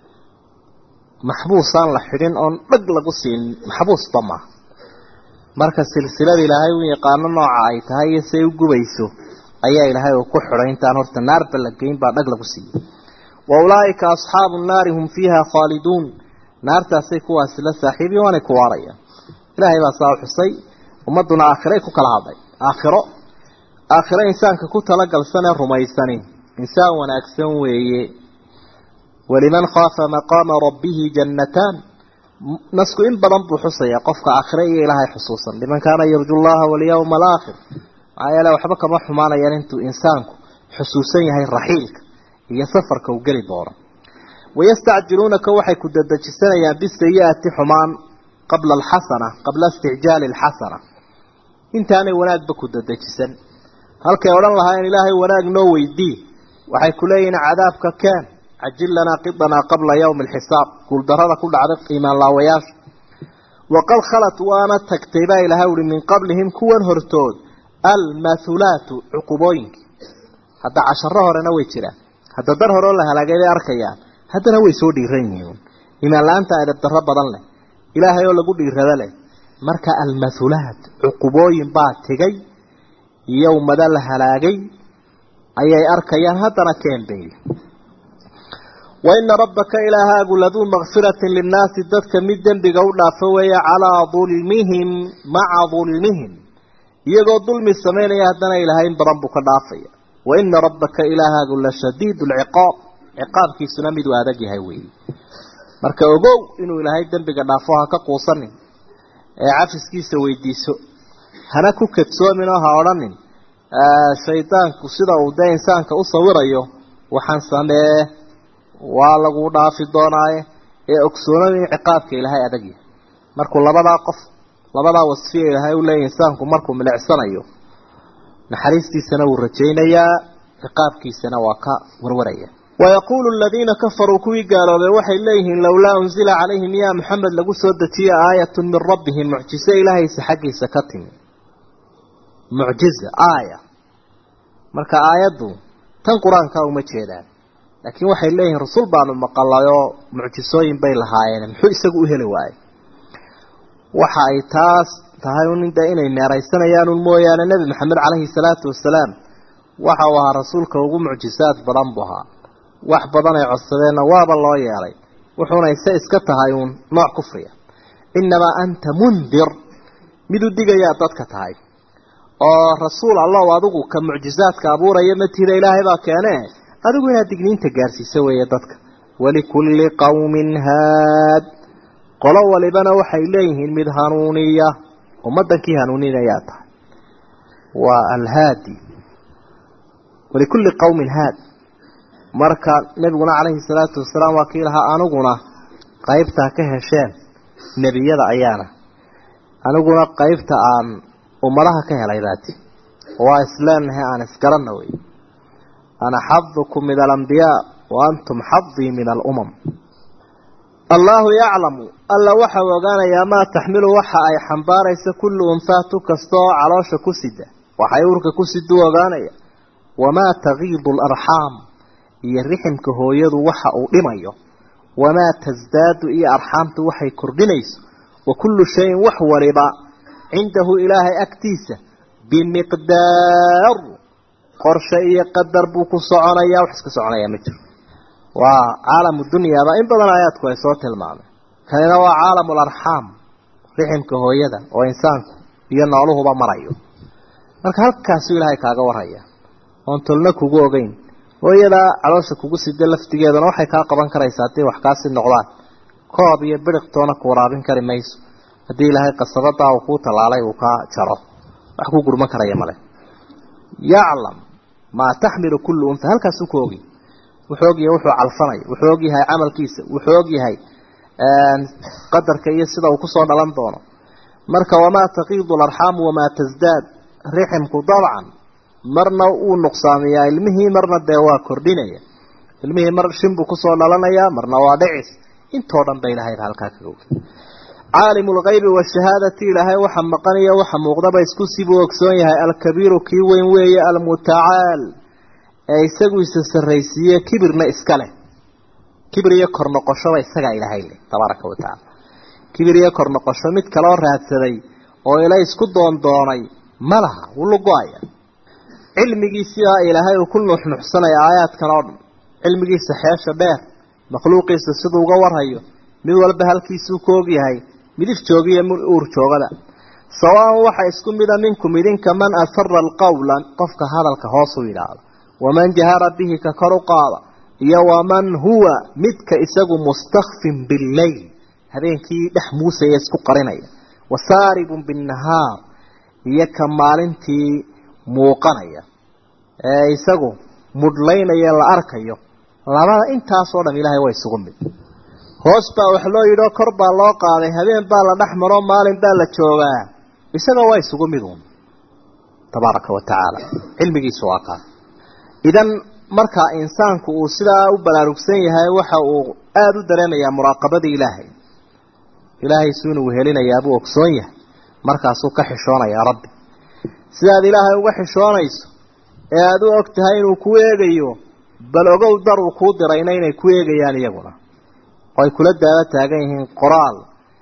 maxbuusaan la xidhin oon dhag lagu siin maxbuusba maaha marka silsilada ilaahay u yaqaano nooca ay tahay iyo say u gubayso ayaa ilaahay uu ku xidhay intaan horta naarba la geyn baa dhag lagu siiyey wa ulaa'ika asxaabu nnaari hum fiiha khaaliduun naartaasay kuwaasi la saaxiibiyen waanay ku waarayaan ilaahay baa saa u xusay ummadduna aakhiray ku kala hadlay aakhiro aakhiro insaanka ku talagalsanee rumaysani insaan wanaagsan weeye waliman khaafa maqaama rabbihi jannataan nasku in badan buu xusaya qofka aakhire iyo ilaahay xusuusan liman kaana yarju llaha walyawma alaakhir maxaa yeele waxba kama xumaanayaan intuu insaanku xusuusan yahay raxiilka iyo safarka uu geli doono wayastacjiluunaka waxay ku dadejisanayaan bisayi-ati xumaan qabla alxasana qabla isticjaali alxasana intaanay wanaagba ku dadejisan halkay odhan lahaayeen ilaahay wanaag noo weydii waxay ku leeyihiin cadaabka keen cajil lanaa qidanaa qabla yowmi alxisaab guuldarrada ku dhacday iimaan laawayaasha waqad khalat waana tagtay baa ilahay uhi min qablihim kuwan hortood almathulaatu cuqubooyinkii hadda casharo horena way jiraan hadda dar hore oo la halaagay bay arkayaan haddana way soo dhiiran yihiin iimaan la-aanta edab darro badan leh ilaahay oo lagu dhiirado leh marka almathulaat cuqubooyin baa tegay iyo ummado la halaagay ayay arkayaan haddana keen bay wa ina rabbaka ilaahaagu laduu makfiratin linnaasi dadka mid dembiga u dhaafo weeye calaa dulmihim maca dulmihim iyagoo dulmi samaynaya haddana ilaahay in badan buu ka dhaafaya wa ina rabbaka ilaahaagu la shadiid lciqaab ciqaabkiisuna miduu adag yahay weeye marka ogow inuu ilaahay dembiga dhaafo ha ka quusanin ee cafiskiisa weydiiso hana ku kadsoomin oo ha odhanin shaydaanku sida uu dee insaanka u sawirayo waxaan samee waa lagu dhaafi doonaaye ee ogsoonada in ciqaabka ilaahay adag yahay markuu labadaa qof labadaa wasfiya ilaahay u leeyahy insaanku markuu milicsanayo naxariistiisana wuu rajaynayaa ciqaabkiisana waa ka warwaraya wayaquulu aladiina kafaruu kuwii gaaloobay waxay leeyihiin lowlaa unzila calayhim yaa maxamed lagu soo dejiye aayatun min rabbihim mucjize ilaahaysa xaggiisa ka timi mucjiza aaya marka aayaddu tan qur-aanka uma jeedaan laakiin waxay leeyihiin rasul baanu maqalayoo mucjisooyin bay lahaayeen muxuu isagu u heli waayey waxa ay taas tahay un de inay meeraysanayaan un mooyaane nebi maxamed caleyhi salaatu wasalaam waxa uu ahaa rasuulka ugu mucjisaad badan buu ahaa wax badan ay codsadeenna waaba loo yeelay wuxuuna ise iska tahay uun nooc kufriya innamaa anta mundir mid u digayaa dadka tahay oo rasuul allow adigu ka mucjisaadka abuuraya matiida ilaahay baa keene adigu inaad digniinta gaarsiiso weeye dadka walikulli qawmin haad qolo walibana waxay leeyihiin mid hanuuniya ummaddankii hanuuninayaa tahay waa alhaadi walikulli qawmin haad marka nebiguna calayhi salaatu wasalaam waa kii lahaa aniguna qaybtaa ka hesheen nebiyada ayaana aniguna qaybta aan ummadaha ka helay baati waa isleenahay aan isgaranna wey ana xadukum min alambiyaa wa antum xadii min alumam allaahu yaclamu alla waxau ogaanayaa maa taxmilu waxa ay xambaaraysa kullu unfaatu kasta oo caloosha ku sida waxay urka ku siduu ogaanaya wamaa tagiidu alarxaam iyo riximka hooyadu waxa uu dhimayo wamaa tasdaadu iyo arxaamtu waxay kordhinayso wa kullu shayin wax waliba cindahu ilaahay agtiisa bimiqdaar qorshe iyo qadar buu ku soconayaa wax iska soconayaa ma jiro waa caalamu dunyaaba in badan aayaadku ay soo tilmaameen kanina waa caalamu larxaam riximka hooyada oo insaanku iyo nooluhuba marayo marka halkaasuu ilaahay kaaga waraya oon tolna kugu ogeyn hooyadaa caloosha kugu sida laftigeedana waxay kaa qaban karaysaa haddii wax kaasi noqdaan koob iyo biriqtoona ku waraabin kari mayso haddii ilaahay qasabadaa uu kuu tallaalay uu kaa jaro wax ku gurman karaya male yaclam maa taxmilu kullu unha halkaasuu ku ogi wuxuu ogyahay wuxuu calfanaya wuxuu ogyahay camalkiisa wuxuu ogyahay qadarka iyo sida uu kusoo dhalan doono marka wamaa taqiidu larxaamu wamaa tasdaad riximku dabcan marna uu nuqsaamiyaa ilmihii marna dee waa kordhinaya ilmihii mar shin buu kusoo dhalanayaa marna waa dhicis intoo dhan ba ilahayba halkaa kaga ogi caalimu lgaybi washahaadati ilaahay waxa maqaniyo waxa muuqdaba isku sibuu ogsoon yahay alkabiiru kii weyn weeye almutacaal ee isagu isa sarraysiiye kibirna iska leh kibir iyo kor noqoshoba isagaa ilaahay leh tabaaraka wa tacaala kibir iyo kor noqosho mid kaloo raadsaday oo ila isku doondoonay ma laha wuu lugo-aya cilmigiisiaa ilaahay uu ku nuuxnuuxsanaya aayaadkan oo dhan cilmigiisa xeesha dheer makhluuqiisa siduu uga warhayo mid walba halkiisuu ka ogyahay midif joogiyo uur joogada sawaan waxa isku mida minkum idinka man asara alqawla qofka hadalka hoos u yidhaahda waman jahara bihi ka kor u qaada iyo waman huwa midka isagu mustakfin billeyl habeenkii dhex muusaya isku qarinaya wasaaribun binnahaar iyo ka maalintii muuqanaya ee isagu mudhlaynaya la arkayo labada intaasoo dham ilaahay waa isugu mid hoos baa wax loo yidhi oo kor baa loo qaaday habeen baa la dhex maroo maalin baa la joogaa isaga waa isugu mid uun tabaaraka wa tacaala cilmigiisu waa kaa idan markaa insaanku uu sidaa u balaarugsan yahay waxa uu aada u dareemayaa muraaqabadii ilaahay ilaahay su inuu helinayaa buu ogsoon yahay markaasuu ka xishoonayaa rabbi sidaad ilaahay uga xishoonayso ee aada u og tahay inuu ku eegayo bal ogow dar uu kuu dirayna inay ku eegayaan iyaguna oo ay kula daaba taagan yihiin qoraal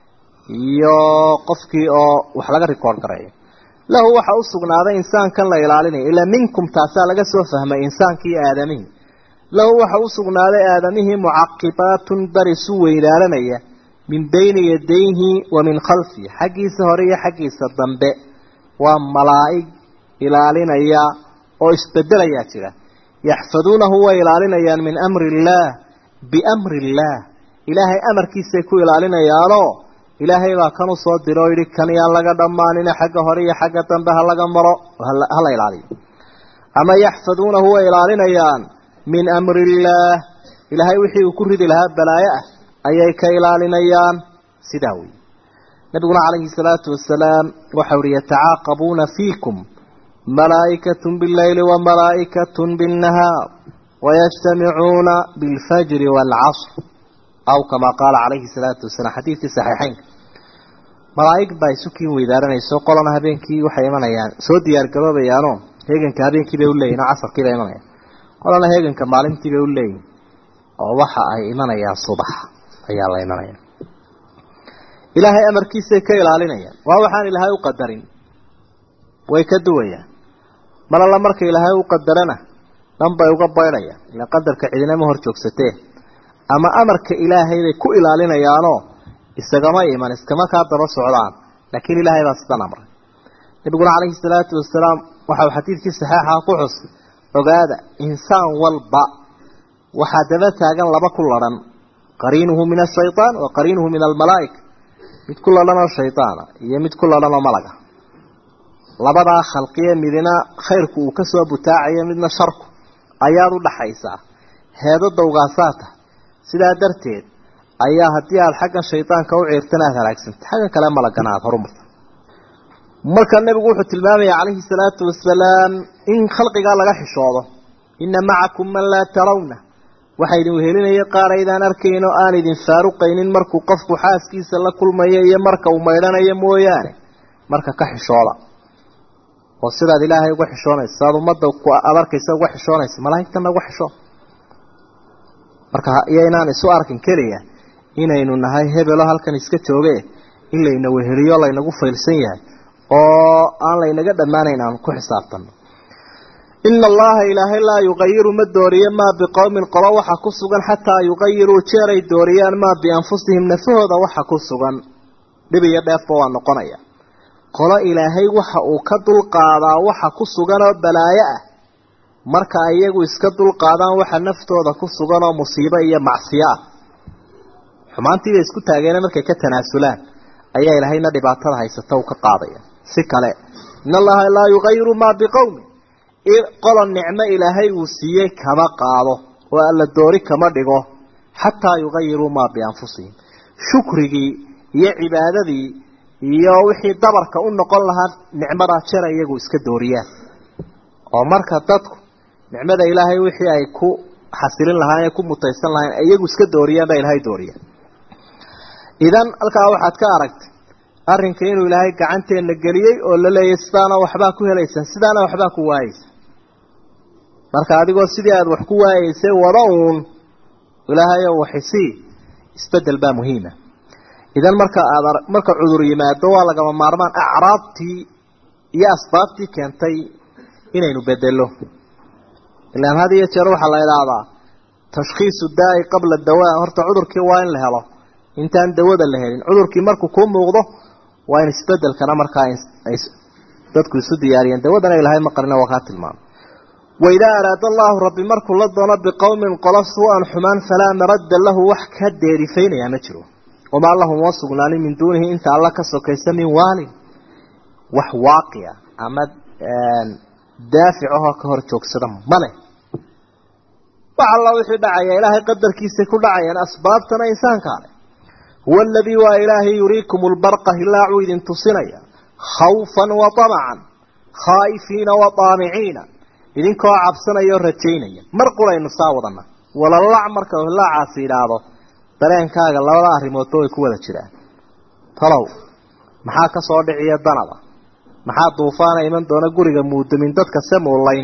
iyo qofkii oo wax laga record gareeyo lahu waxa u sugnaaday insaankan la ilaalinayo ilaa minkum taasaa laga soo fahmay insaankii aadamihii lahu waxa u sugnaaday aadamihii mucaqibaatun barisu weynaalanaya min bayni yadayhi wa min khalfihi xaggiisa hore iyo xaggiisa dambe waa malaa'ig ilaalinaya oo isbedelayaa jira yaxfaduunahu way ilaalinayaan min amri illaah biamri illaah ilaahay amarkiisay ku ilaalinayaanoo ilaahay baa kan u soo diro oo yidhi kan yaan laga dhammaanina xagga hore iyo xagga dambe ha laga maro hala ilaaliyo ama yaxfaduunahu way ilaalinayaan min amri illaah ilaahay wixii uu ku ridi lahaa balaayo ah ayay ka ilaalinayaan sidaa wey nabiguna calayhi salaatu wasalaam waxau ihi yatacaaqabuuna fiikum malaa'ikatun billayli wa malaa'ikatun binnahaar wayajtamicuuna bilfajri waalcasr aw kamaa qaala calayhi salaatu wasalaam xadiidkii saxiixeynka malaa'ig baa isu kiin weydaaranayso qolana habeenkii waxay imanayaan soo diyaargaroobayaanoo heeganka habeenkii bay u leeyihin oo casarkii bay imanayaan qolana heeganka maalintii bay u leeyihin oo waxa ay imanayaan subax ayaa la imanaya ilaahay amarkiisay ka ilaalinayaan waa waxaan ilaahay u qadarin way ka duwayaan mar alla marka ilaahay u qadarana dhan bay uga baydhayaan ila qadarka cidinama hor joogsatee ama amarka ilaahay bay ku ilaalinayaanoo isagama iman iskama kaa daba socdaan laakiin ilaahay baa sidan amray nabiguna calayhi salaatu wasalaam waxau xadiidkii saxeixa ku xus ogaada insaan walba waxaa daba taagan laba ku ladhan qariinuhu min ashaytaan wa qariinuhu min almalaa'ika mid ku ladhan oo shaydaana iyo mid ku ladhan oo malaga labadaa khalqiye midina khayrku uu kasoo butaacayo midna sharku ayaad u dhaxaysaa heedo dawgaasaa tahay sidaa darteed ayaa haddii aada xaggan shaydaanka u ciirtana aada halaagsanta xaggan kale malagana aada horumarta marka nebigu wuxuu tilmaamaya calayhi salaatu wasalaam in khalqigaa laga xishoodo ina macakum man laa tarawna waxaa idin wehelinaya qaar aydaan arkayn oo aan idin faaruqaynin markuu qofku xaaskiisa la kulmayo iyo marka uu maydhanayo mooyaane marka ka xishooda oo sidaad ilaahay uga xishoonaysa sidaad ummadda aad arkaysa uga xishoonaysa malaa'igtana uga xishoo marka iyo inaan isu arkin keliya inaynu nahay hebelo halkan iska jooge in layna weheliyo laynagu faylsan yahay oo aan laynaga dhammaanayn aan ku xisaabtano ina allaha ilaahay laa yuqayiru ma dooriyo maa biqowmin qolo waxa ku sugan xataa yuqayiruu jeeray dooriyaan maa bianfusihim nafahooda waxa ku sugan dhib iyo dheefba waa noqonaya qolo ilaahay waxa uu ka dulqaadaa waxa ku sugan oo balaayo ah marka iyagu iska dulqaadaan waxa naftooda ku sugan oo musiibo iyo macsiyo ah xumaantiibay isku taageena markay ka tanaasulaan ayaa ilaahayna dhibaatada haysata uu ka qaadaya si kale in allaha laa yuqayiru maa biqowmin qolo nicmo ilaahay uu siiyey kama qaado oo alla doori kama dhigo xataa yuqayiruu maa bianfusihim shukrigii iyo cibaadadii iyo wixii dabarka u noqon lahaa nicmadaa jera iyagu iska dooriyaan oo marka dadku nicmada ilaahay wixii ay ku xasilin lahaan ee ku mutaysan lahayn iyagu iska dooriyaan baa ilaahay dooriya idan halkaa waxaad ka aragtay arrinka inuu ilaahay gacanteenna geliyey oo la leeyay sidaana waxbaa ku helaysaan sidaana waxbaa ku waayeysa marka adigoo sidii aada wax ku waayeysay wada uun ilaahayo waxisii isbedel baa muhiima idan marka aada marka cudur yimaado waa lagama maarmaan acraabtii iyo asbaabtii keentay inaynu bedelo ilaan had iyo jeer waxaa la idhaahdaa tashkhiisu daai qabla dawaa horta cudurkii waa in la helo intaan dawada la helin cudurkii markuu kuu muuqdo waa in isbedelkana markaa ay dadku isu diyaariyeen dawadana ilahay ma qarina waa kaa tilmaamay waidaa araada allahu rabbi markuu la doono biqowmin qolo suu-an xumaan falaa maradda lahu wax ka deerifaynayaa ma jiro wamaa lahum wa sugnaanin min duunihi inta alla ka sokaysa min waalin wax waaqica ama daafic ahoo ka hor joogsada male wax alla wixii dhacaya ilaahay qadarkiisay ku dhacayaan asbaabtana insaankaa leh huwa aladii waa ilaahay yuriikum lbarqa hilaacuu idin tusinaya khawfan wa tamacan khaa'ifiina wa daamiciina idinkoo cabsanaya oo rajaynaya mar quraynu saa wadana walalac marka hilaacaasi idhaahdo dareenkaaga labada arrimoodba way ku wada jiraan talow maxaa ka soo dhiciya danaba maxaa duufaana iman doona guriga muudamin dadka se muulayn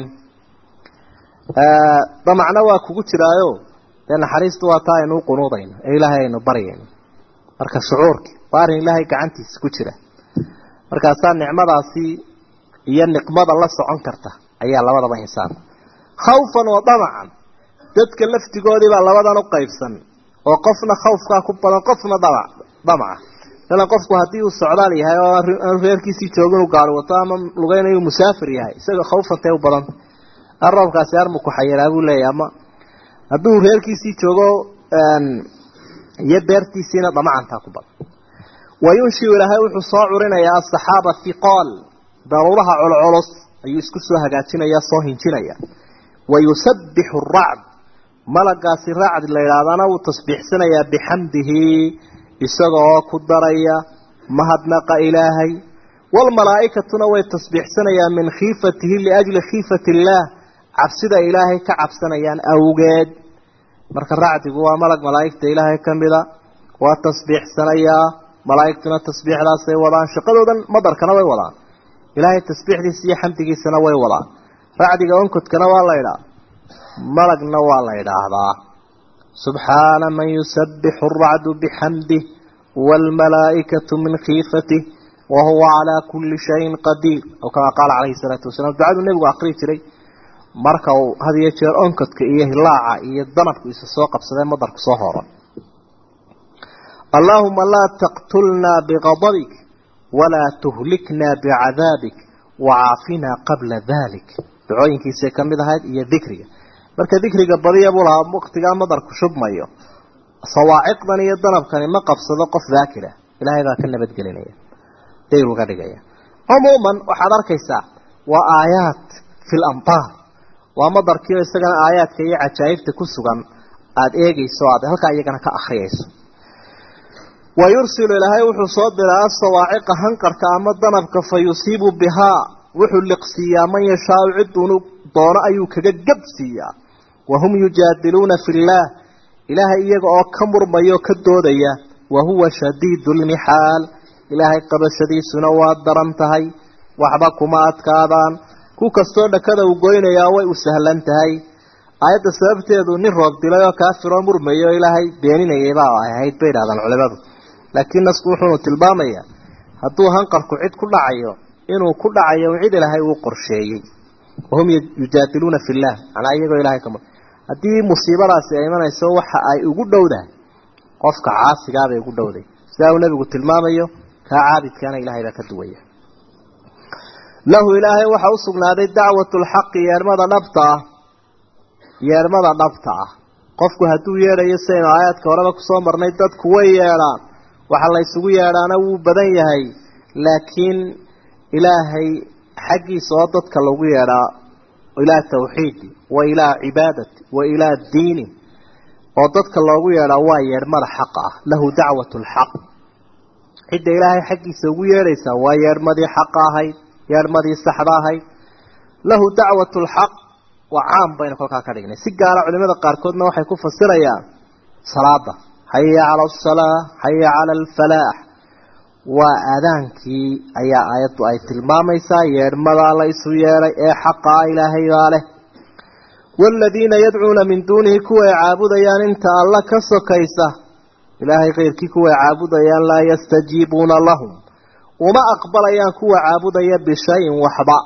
damacna waa kugu jiraayo dee naxariistu waa taa aynu u qunuudayno ee ilaahay aynu baryayno marka shucuurki waa arrin ilaahay gacantiisa ku jira markaasaa nicmadaasi iyo niqmada la socon karta ayaa labadaba insaan khawfan wa damacan dadka laftigoodii baa labadan u qaybsan oo qofna khawfkaa ku badan qofna damac damaca masalan qofku haddii uu socdaal yahay oo aanu reerkiisii joogin uu gaari wato ama lugeynayu musaafir yahay isaga khawfantay u badanta roobkaasi armuku xayiraa buu leeyahy ama hadduu reerkiisii joogo iyo beertiisiina damacantaa ku badan wayunshiu ilaahay wuxuu soo curinayaa asaxaaba hiqaal daruuraha colculus ayuu isku soo hagaajinaya soo hinjinaya wayusabbixu aracd malagaasi raacdi la yidhaahdana wuu tasbiixsanayaa bixamdihi isagaoo ku daraya mahadnaqa ilaahay waalmalaa'ikatuna way tasbiixsanayaan min khiifatihi liajli khiifati illaah cabsida ilaahay ka cabsanayaan awgeed marka racdigu waa malag malaa'igta ilaahay ka mida waa tasbiixsanayaa malaa'igtuna tasbiixdaasay wadaan shaqadoodan madarkana way wadaan ilaahay tasbiixdiisa iyo xamdigiisana way wadaan racdiga onkodkana waa la ydhaa malagna waa la idhaahdaa subxaana man yusabbixu aracdu bixamdih waalmalaa'ikatu min khiifatih wahuwa calaa kulli shayin qadiir aw kamaa qaala calayhi salaatu wasalaam ducaduu nebigu aqrii jiray marka uu had iyo jeer onkodka iyo hilaaca iyo danabku isa soo qabsadee madarku soo horo allaahuma laa taqtulnaa biqadabik walaa tuhliknaa bicadaabik wacaafinaa qabla dalik ducooyinkiisay ka mid ahayd iyo dikriga marka dikriga badiya buu lahaa waktigaa madarku shubmayo sawaaciqdan iyo danabkani ma qabsado qof daakira ilaahay baa ka nabadgelinaya dayr uga dhigaya cumuuman waxaad arkaysaa waa aayaat fi lamtaar waa madarkiio isagana aayaadka iyo cajaa'ibta ku sugan aada eegayso o aad halkaa iyagana ka akriyayso wa yursilu ilaahay wuxuu soo diraa asawaaciqa hanqarka ama danabka fa yusiibu bihaa wuxuu liqsiiyaa man yashaau ciduunu doono ayuu kaga gabsiiyaa wahum yujaadiluuna fi illaah ilaahay iyaga oo ka murmayo ka doodaya wa huwa shadiidu lmixaal ilaahay qabashadiisuna waa daran tahay waxba kuma adkaadaan ku kastoo dhakada uu goynayaa way u sahlan tahay aayadda sababteedu nin roob dilay oo kaafiroo murmayo ilaahay beeninayay baa ay ahayd bay idhahdaan culimadu laakiin nasku wuxuunu tilmaamayaa hadduu hanqarku cid ku dhacayo inuu ku dhacayo cid ilaahay uu qorsheeyey wahum yujaadiluuna fi llah manaa iyagoo ilahay ka haddii musiibadaasi ay imanayso waxa ay ugu dhowdahay qofka caasigaabay ugu dhowday sidaa uu nebigu tilmaamayo kaa caabidkaana ilahay baa ka duwaya lahu ilaahay waxa u sugnaaday dacwatu lxaqi yeermada dhabta ah yeermada dhabta ah qofku hadduu yeedhayo sidaynu aayaadka horeba kusoo marnay dadku way yeedhaan waxa la ysugu yeedhaana wuu badan yahay laakiin ilaahay xaggiisa oo dadka lagu yeedhaa ilaa tawxiidi wa ilaa cibaadati wa ilaa diini oo dadka loogu yeedhaa waa yeedhmada xaqa ah lahu dacwatu lxaq cidda ilaahay xaggiisa ugu yeedhaysaa waa yeedhmadii xaqa ahayd yeedhmadii saxda ahayd lahu dacwatu lxaq waa caam baynu kolkaa ka dhignay si gaara culimada qaarkoodna waxay ku fasirayaan salaada xaya cala asalaa xaya cala alfalaax waa aadaankii ayaa aayaddu ay tilmaamaysaa yeedhmadaa la isu yeedhay ee xaqaa ilaahay baa leh waaladiina yadcuuna min duunihi kuway caabudayaan inta alla ka sokaysa ilaahay keyrkii kuway caabudayaan laa yastajiibuuna lahum uma aqbalayaan kuwa caabudaya bishayin waxba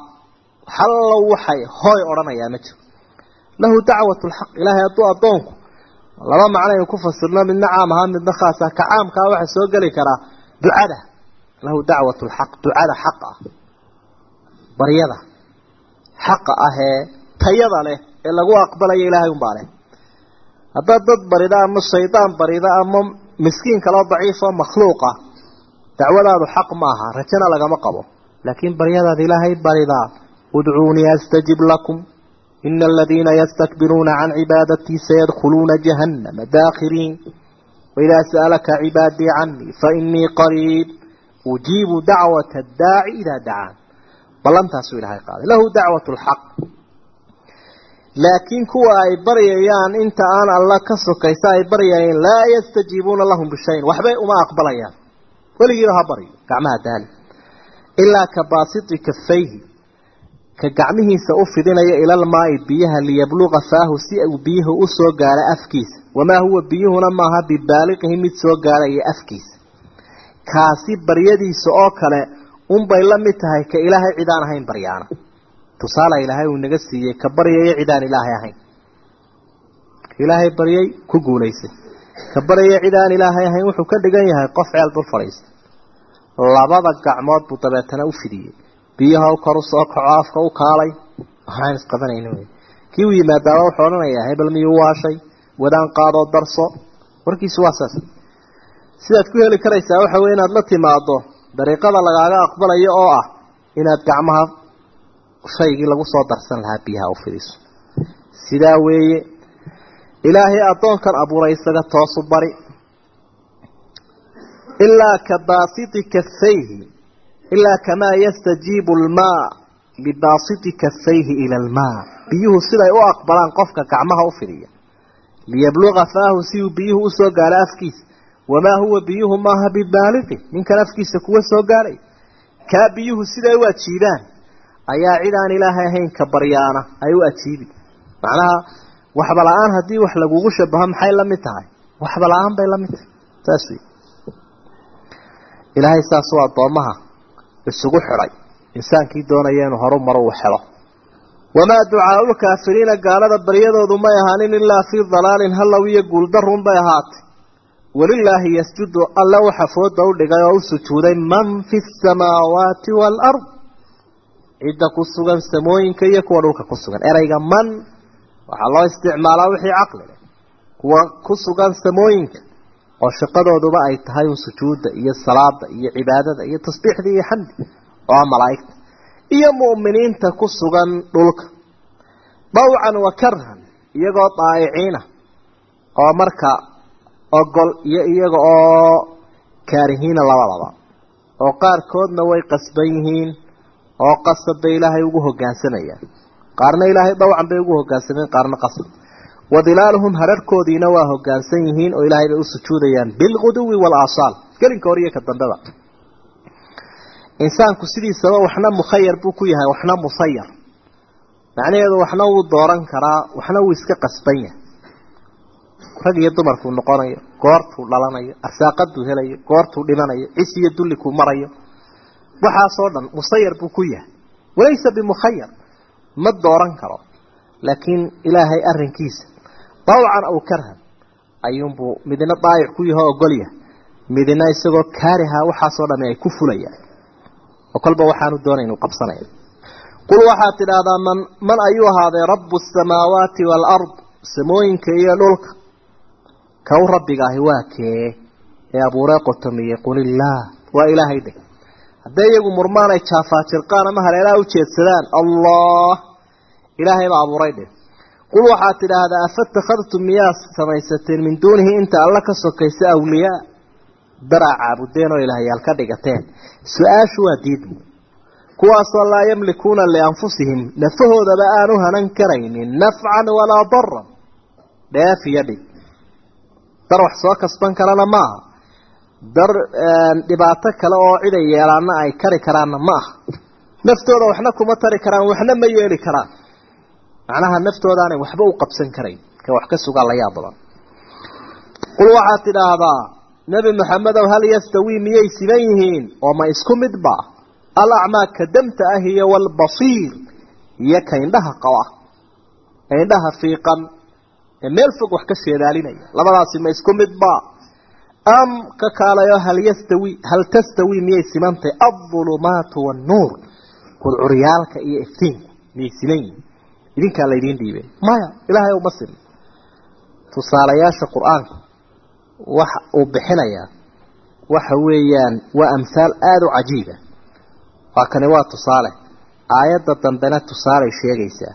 hallow waxay hooy odhanayaa ma jiro lahu dacwatu lxaq ilaahay hadduu addoonku laba macno aynu ku fasirno midna caam ahaa midna khaas ah ka caamkaa waxaa soo geli karaa ducada lahu dacwat lxaq ducada xaq ah baryada xaqa ah ee tayada leh ee lagu aqbalayo ilaahay unbaa leh haddaad dad barida ama shaydaan barida ama miskiin kaloo daciifoo makhluuqa dacwadaadu xaq maaha rajana lagama qabo laakiin baryadaad ilaahay baridaa udcuunii astajib lakum ina aladiina yastakbiruuna can cibaadatii sayadkhuluuna jahannama daakhiriin waidaa sa'alaka cibaadii canii fainii qariib ujiibu dacwata addaaci idaa dacaan ballantaasuu ilahay qaaday lahu dacwat lxaq laakiin kuwa ay baryayaan inta aan alla ka sokaysa ay baryayeen laa yastajiibuuna lahum bishayin waxbay uma aqbalayaan weligiiba ha baryo gacmaha daali ilaa ka baasiti kafayhi ka gacmihiisa u fidinaya ilalmaai biyaha liyabluqa faahu si uu biyuhu u soo gaaro afkiisa wamaa huwa biyuhuna maaha bibaaliqihi mid soo gaaraya afkiisa kaasi baryadiisa oo kale unbay la mid tahay ka ilaahay cidaan ahayn baryaana tusaala ilaahay uu naga siiyey ka baryaya cidaan ilaahay ahayn ilaahay baryay ku guulaysay ka baryaya cidaan ilaahay ahayn wuxuu ka dhigan yahay qof ceel dul fadhiista labada gacmood buu dabeetana u fidiyey biyaha kor u soo kaco afka u kaalay waxaan isqabanayna wey kii u yimaadaaba wuxuu odhanayaa hebel miyuu waashay wadaan qaadoo darso warkiisu waa saas sidaad ku heli karaysaa waxa weye inaad la timaado dariiqada lagaaga aqbalayo oo ah inaad gacmaha shaygii lagu soo darsan lahaa biyaha u fidiso sidaa weeye ilaahay addoonkan abuuray isaga toosu bari ilaa ka baasiti kafayhi ilaa kamaa yastajiibu almaa libaasiti kafayhi ila almaa biyuhu siday u aqbalaan qofka gacmaha u fidiya liyabluqa faahu si uu biyuhu usoo gaaro afkiisa wamaa huwa biyuhu maaha bibaaliqi ninkan afkiisa kuwa soo gaaray kaa biyuhu siday u ajiibaan ayaa cid aan ilaahay ahayn ka baryaana ay u ajiibi macnaha waxba la-aan haddii wax lagugu shabaho maxay la mid tahay waxba la-aan bay la mid tahay saas wey ilaahay saas u addoommaha isugu xidhay insaankii doonaya inuu horu maro uu helo wamaa ducaau lkaafiriina gaalada baryadoodu may ahaanin ilaa fii dalaalin hallow iyo guuldarun bay ahaatay walilaahi yasjudu alle waxa fooda u dhigay oo u sujuuday man fi samaawaati waalard cidda ku sugan samooyinka iyo kuwa dhulka ku sugan ereyga man waxaa loo isticmaalaa wixii caqli leh kuwa ku sugan samooyinka oo shaqadooduba ay tahay un sujuudda iyo salaada iyo cibaadada iyo tasbiixda iyo xamdi oo ah malaa'igta iyo mu'miniinta ku sugan dhulka dawcan wa karhan iyagoo daa'iciina oo marka ogol iyo iyaga oo kaarihiina labadaba oo qaarkoodna way qasban yihiin oo qasab bay ilaahay ugu hoggaansamayaan qaarna ilaahay dawcan bay ugu hoggaansameen qaarna qasab wadilaaluhum hadharhkoodiina waa hoggaansan yihiin oo ilaahay bay u sujuudayaan bilguduwi waalaasaal gelinka hor iyo ka dambeba insaanku sidiisaba waxna mukhayar buu ku yahay waxna musayar macnaheedu waxna wuu dooran karaa waxna wuu iska qasban yahay rag iyo dumarkuu noqonayo goortuu dhalanayo arsaaqaduu helayo goortuu dhimanayo cis iyo dullikuu marayo waxaasoo dhan musayar buu ku yahay walaysa bimukhayar ma dooran karo laakiin ilaahay arrinkiisa dawcan aw karhan ayuunbuu midna daayic ku yaho ogolyahay midna isagoo kaariha waxaasoo dhami ay ku fulayaan oo kolba waxaanu doonay inuu qabsanaya qul waxaad tidhaahdaa man man ayuu ahaaday rabu asamaawaati waalard samooyinka iyo dhulka kaw rabbiga ahi waa kee ee abuuree qotomiyey qulillaah waa ilaahay dheh hadday iyagu murmaan ay jaafaajirqaan ama haleelaha u jeedsadaan allah ilaahay baa abuuray dheh qul waxaad tidhaahdaa afatakhadtum miyaa samaysateen min duunihi inta alla ka sokaysa awliyaa daraa caabudeen oo ilaahyaal ka dhigateen su-aashu waa diidmu kuwaasoo laa yamlikuuna lianfusihim nafahoodaba aanu hanan karaynin nafcan walaa daran dheef iyo dhib dar wax soo kasban karana maaha dar dhibaato kale oo ciday yeelaana ay kari karaanna ma aha naftooda waxna kuma tari karaan waxna ma yeeli karaan macnaha naftoodaanay waxba u qabsan karayn ka wax ka sugaa la yaab badan qul waxaad tidhaahdaa nebi maxamedow hal yastawii miyay siban yihiin oo ma isku midba alacmaa ka damta ah iyo walbasiir iyo ka indhaha qaba indhaha fiiqan ee meel fog wax ka sheedaalinaya labadaasi ma isku midba am ka kaalayo hal yastawi hal tastawi miyay simantay aldulumaatu wannuur gudcuryaalka iyo iftiinku miyay siman yihin idinkaa laydiin dhiibay maya ilaahay uma sima tusaalayaasha qur-aanka waxa uu bixinayaa waxa weeyaan waa amhaal aada u cajiiba waa kani waa tusaale aayadda dambena tusaalay sheegaysaa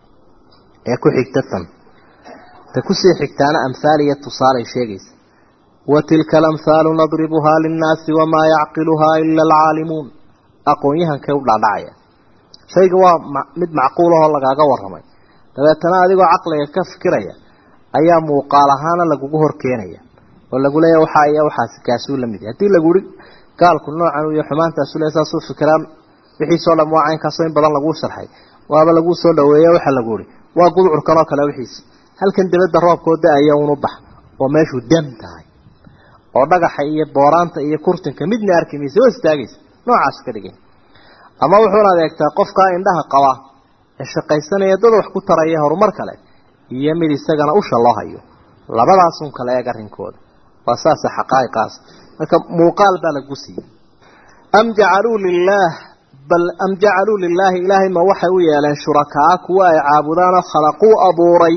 ee ku xigta tan ta kusii xigtaana amhaal iyo tusaalay sheegaysaa wa tilka alamhaalu nadribuhaa linnaasi wamaa yacqiluhaa ila alcaalimuun aqoon-yahankay u dhaadhacaya shayga waa mid macquul ahoo lagaaga warramay dabeetana adigoo caqliga ka fikiraya ayaa muuqaal ahaana lagugu hor keenaya oo lagu leeya waxaa iyo waxaasi kaasuu la mid yahay haddii lagu ihi gaalku noocan iyo xumaantaasu le saasuu fikiraan wixiisoo dham waa caynkaasoo in badan laguu sharxay waaba laguu soo dhaweeya waxaa lagu ihi waa gudcurkan oo kale wixiisi halkan dibadda roobkoo da-aya unu bax oo meeshuu dam tahay oo dhagaxa iyo booraanta iyo kurtinka midna arki maysa waa istaagaysa noocaas ka dhigay ama wuxuuna adeegtaa qofkaa indhaha qaba ee shaqaysanaya dad wax ku taraya horumar kale iyo mid isagana usha loo hayo labadaasun kale eeg arrinkooda waa saasa xaqaa'iqaas marka muuqaal baa lagu siiyey am jacaluu lilaah bal am jacaluu lilaahi ilaahay ma waxay u yeeleen shurakaa kuwa ay caabudaanoo khalaquu abuuray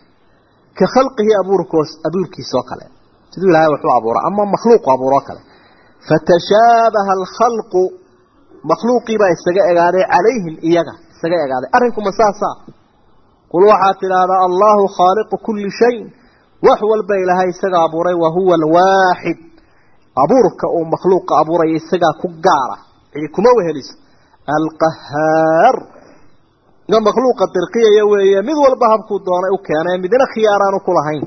ka khalqihi abuurkoos abuurkiisoo kale siduu ilahay waxu abuura ama makhluuqu abuuroo kale fatashaabaha alkhalqu makhluuqiibaa isaga egaaday calayhim iyaga isaga egaaday arrinkuma saasaa qul waxaad tidhaahdaa allahu khaaliqu kulli shayin wax walba ilaahay isaga abuuray wa huwa alwaaxid abuurka uu makhluuqa abuuraya isagaa ku gaara cidi kuma weheliso alqahaar ga makhluuqa dirqiyaya weeye mid walba habkuu doonay u keenay midna khiyaaraanu ku lahayn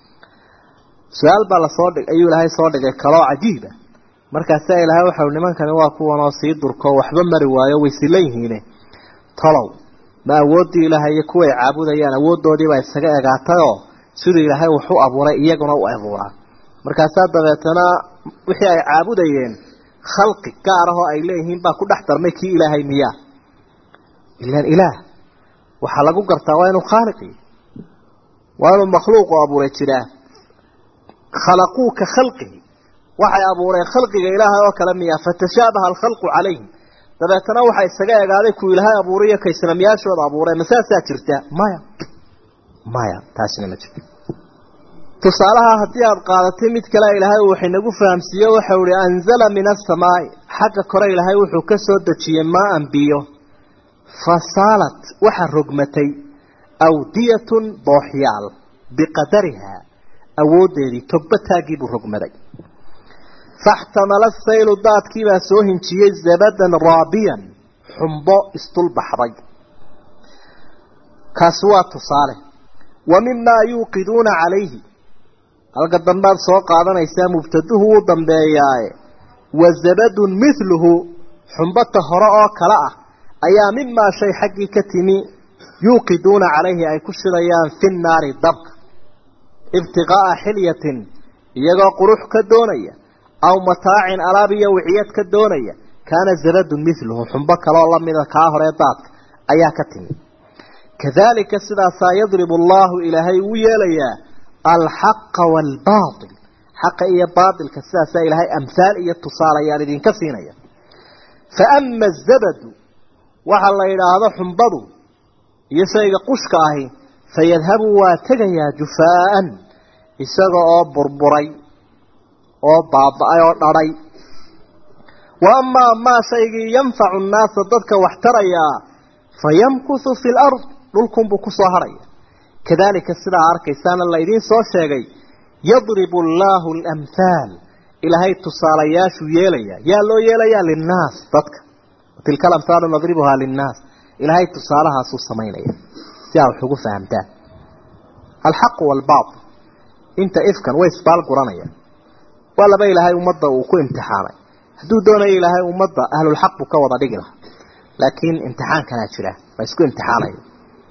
su-aal baa lasoo dhig ayuu ilaahay soo dhigay kaloo cajiiba markaasaa ilaahay waxau nimankani waa kuwanoo sii durko waxba mari waayo way sila yihiine tolow ma awooddii ilaahay iyo kuway caabudayaan awooddoodiibaa isaga egaatayoo siduu ilaahay wax u abuuray iyaguna u abuuraa markaasaa dabeetana wixii ay caabudayeen khalqi gaar ahoo ay leeyihiin baa ku dhex darmay kii ilaahay miyaa ilaan ilaah waxaa lagu gartaa waa inuu khaaliqi waa inuu makhluuqu abuuray jiraa khalaquu ka khalqihi waxay abuureen khalqiga ilaahay oo kale miyaa fatashaabaha alkhalqu calayhim dabeetana waxaa isaga egaaday kuu ilaahay abuuray iyo kaysanamyaashooda abuureen masaasaa jirta maya maya taasina ma jirto tusaalaha haddii aada qaadatay mid kale ilaahay uu waxinagu fahamsiiye waxau ihi anzala min asamaai xagga kore ilaahay wuxuu ka soo dejiyey maa-an biyo fasaalat waxaa rogmatay awdiyatun dooxyaal biqadarihaa awooddeedii togba taaggii buu rogmaday faxtamala saylu daadkiibaa soo hinjiyey zabadan raabiyan xumbo isdulbaxday kaasi waa tusaale wa mimaa yuuqiduuna calayhi halka dambaad soo qaadanaysaa mubtaduhu wuu dambeeyaaye wa zabadun mithluhu xumbata hore oo kale ah ayaa mimaa shay xaggii ka timi yuuqiduuna calayhi ay ku shidayaan fi nnaari dabka ibtiqaa'a xilyatin iyagoo qurux ka doonaya aw mataacin alaab iyo wiciyad ka doonaya kaana zabadun mithluhu xumbo kaleoo lamida kaa horee daadka ayaa ka timi kadalika sidaasaa yadribu allahu ilaahay uu yeelayaa alxaqa waalbaatil xaqa iyo baatilka sidaasaa ilaahay amhaal iyo tusaalayaan idinka siinaya fa ama azabadu waxa la yidhaahdo xumbadu iyo shayga qushka ahi fayadhabu waa tegayaa jufaa'an isaga oo burburay oo baaba-ay oo dhadhay wa amaa maa shaygii yanfacu nnaasa dadka wax tarayaa fayamkuthu fi lard dhulkunbuu ku soo harhaya kadalika sidaa arkaysaana laydiin soo sheegay yadribu allaahu alamhaal ilaahay tusaalayaashuu yeelayaa yaa loo yeelayaa linnaas dadka tilka alamhaalu nadribuhaa linnaas ilaahay tusaalahaasuu samaynaya si aa wax ugu fahamtaan alxaqu waalbaatil inta ifkan way isbaal guranayaan waa laba ilaahay ummadda uu ku imtixaanay hadduu doonayo ilaahay ummadda ahlulxaq buu ka wada dhigi lahaa laakiin imtixaankanaa jira waa isku imtixaanaya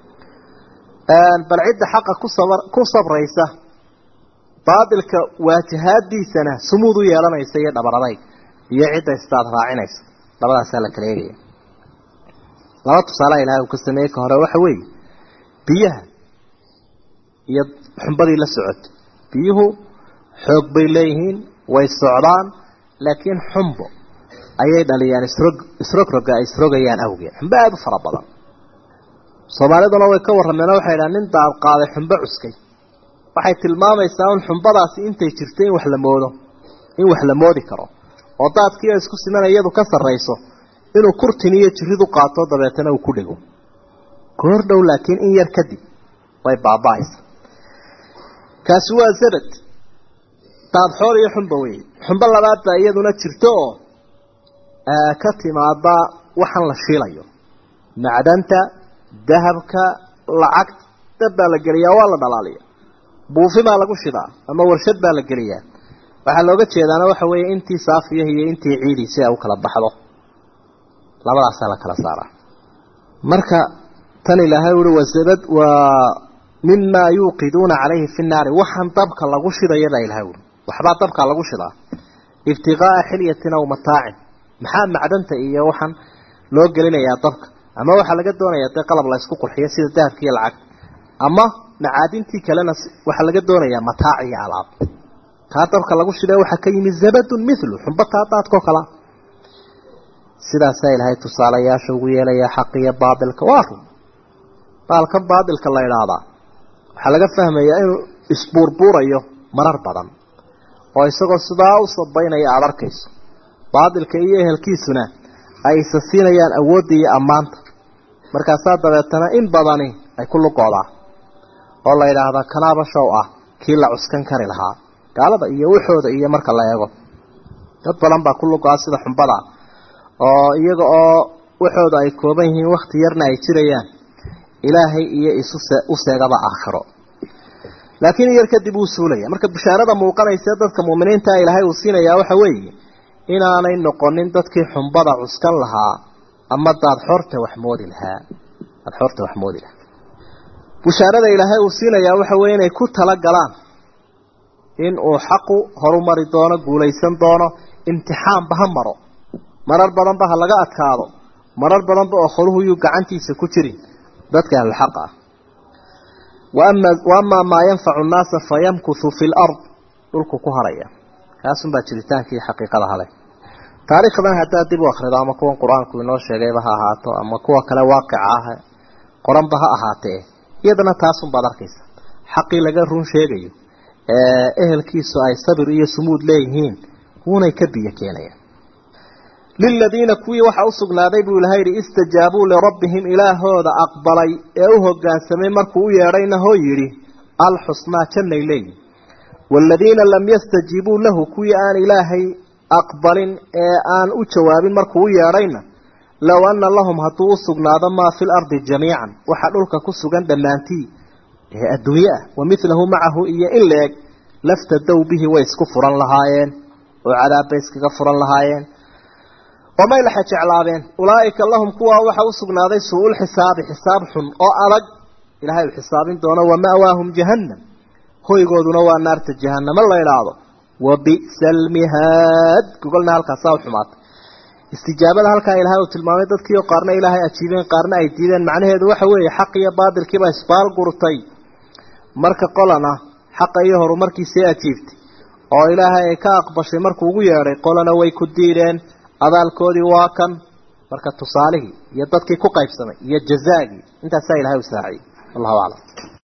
bal cidda xaqa ku sabr ku sabraysa baatilka waajahaadiisana sumuud u yeelanaysa iyo dhabaradayg iyo cidda istaad raacinaysa labadaasaa la kala eegaya laba tusaalaha ilahay uu ka sameeyey ka hore waxa weeye biyaha iyo xumbadii la socotay biyuhu xoog bay leeyihiin way socdaan laakiin xumbo ayay dhaliyaan isrog isrogroga ay isrogayaan awgeed xumbo aada u fara badan soomaaliduna way ka warrameen oo waxay dhahan nin daad qaaday xumbo cuskay waxay tilmaamaysaa un xumbadaasi intay jirto in wax la moodo in wax la moodi karo oo daadkii oo isku simana iyadu ka sarrayso inuu kurtin iyo jiridu qaato dabeetana uu ku dhego goor dhow laakiin in yar kadib way baaba-aysa kaasi waa zabad daadxoor iyo xumba wey xumbo labaad baa iyaduna jirto oo ka timaada waxaan la shiilayo macdanta dahabka lacagta dab baa la geliyaa waa la dhalaaliya buufi baa lagu shidaa ama warshad baa la geliyaa waxaa looga jeedaana waxa weeye intii saafiyaha iyo intii ciidii si ay u kala baxdo labadaasaa la kala saaraa marka tan ilaahay uhi wasabad waa mimaa yuuqiduuna calayhi fi nnaari waxaan dabka lagu shidaya baa ilahay uri waxbaa dabka lagu shidaa ibtiqaa'a xilyatin aw mataacin maxaa macdanta iyo waxaan loo gelinayaa dabka ama waxaa laga doonayaa dee qalab la ysku qurxiyo sida dahabka iyo lacag ama macaadintii kalena waxaa laga doonayaa mataac iyo alaab taa dabka lagu shidee waxaa ka yimi zabadun mithlu xumba taa daadkao kalea sidaasaa ilaahay tusaalayaasha ugu yeelayaa xaqiyo baatilka waa run baalkan baatilka la idhaahdaa waxaa laga fahmayaa inuu isbuurbuurayo marar badan oo isagoo sidaa u sabaynaya aada arkayso baatilka iyo ehelkiisuna ay isa siinayaan awoodda iyo ammaanta markaasaa dabeetana in badani ay ku luqoodaa oo la yidhaahdaa kanaaba show ah kii la cuskan kari lahaa gaalada iyo waxooda iyo marka la eego dad badan baa ku luqoa sida xumbada oo iyaga oo waxooda ay kooban yihiin wakti yarna ay jirayaan ilaahay iyo isu u seegaba aakhiro laakiin yar kadib wuu suulaya marka bishaarada muuqanaysa dadka muuminiinta ilaahay uu siinayaa waxa weeye inaanay noqonin dadkii xumbada cuskan lahaa ama daad xorta wax moodi lahaa daad xorta wax moodi lahaa bishaarada ilaahay uu siinayaa waxa weeye inay ku tala galaan in uu xaqu horumari doono guulaysan doono imtixaanba ha maro marar badanba ha laga adkaado marar badanba oo kholuhu yuu gacantiisa ku jirin dadka ahlulxaq ah wa amaa maa yanfacu nnaasa fayamkuthu fi lard dhulku ku haraya kaasunbaa jiritaankii xaqiiqada hale taariikhdan haddaad dib u akhrido ama kuwan qur-aanku inoo sheegayba ha ahaato ama kuwa kale waaqica ah qoranba ha ahaatee iyadana taasunbaad arkaysa xaqii laga run sheegayo ee ehelkiisu ay sabir iyo sumuud leeyihiin wuunay ka biyo keenayaan liladiina kuwii waxaa u sugnaaday buu ilahay yidhi istajaabuu lirabbihim ilaahooda aqbalay ee u hoggaansamay markuu u yeedhayna hoo yidhi alxusnaa jannay leeyihin waaladiina lam yastajiibuu lahu kuwii aan ilaahay aqbalin ee aan u jawaabin markuu u yeedhayna low anna lahum hadduu u sugnaado maa fi lardi jamiican waxa dhulka ku sugan dhammaantii ee adduunye ah wa midlahu macahu iyo in la-eg laftadow bihi way isku furan lahaayeen oo cadaabbay iskaga furan lahaayeen omay laxa jeclaadeen ulaa'ika lahum kuwaa waxa u sugnaaday suu-ul xisaabi xisaab xun oo adag ilaahay uu xisaabin doono wa ma'waahum jahannam hoygooduna waa naarta jahannamo la idhaahdo wa bi'sa almihaad gogolna halkaasaa u xumaatay istijaabada halkaa ilaahay uu tilmaamay dadkii oo qaarna ilaahay ajiibeen qaarna ay diideen macnaheedu waxa weeye xaq iyo baadilkiiba isbaal gurtay marka qolana xaqa iyo horumarkiisii ajiibtay oo ilaahay ay ka aqbashay markuu ugu yeedhay qolana way ku diideen abaalkoodii waa kan marka tusaalihii iyo dadkii ku qaybsamay iyo jazaagii intaasaa ilahay u saaciyey wallahu aclam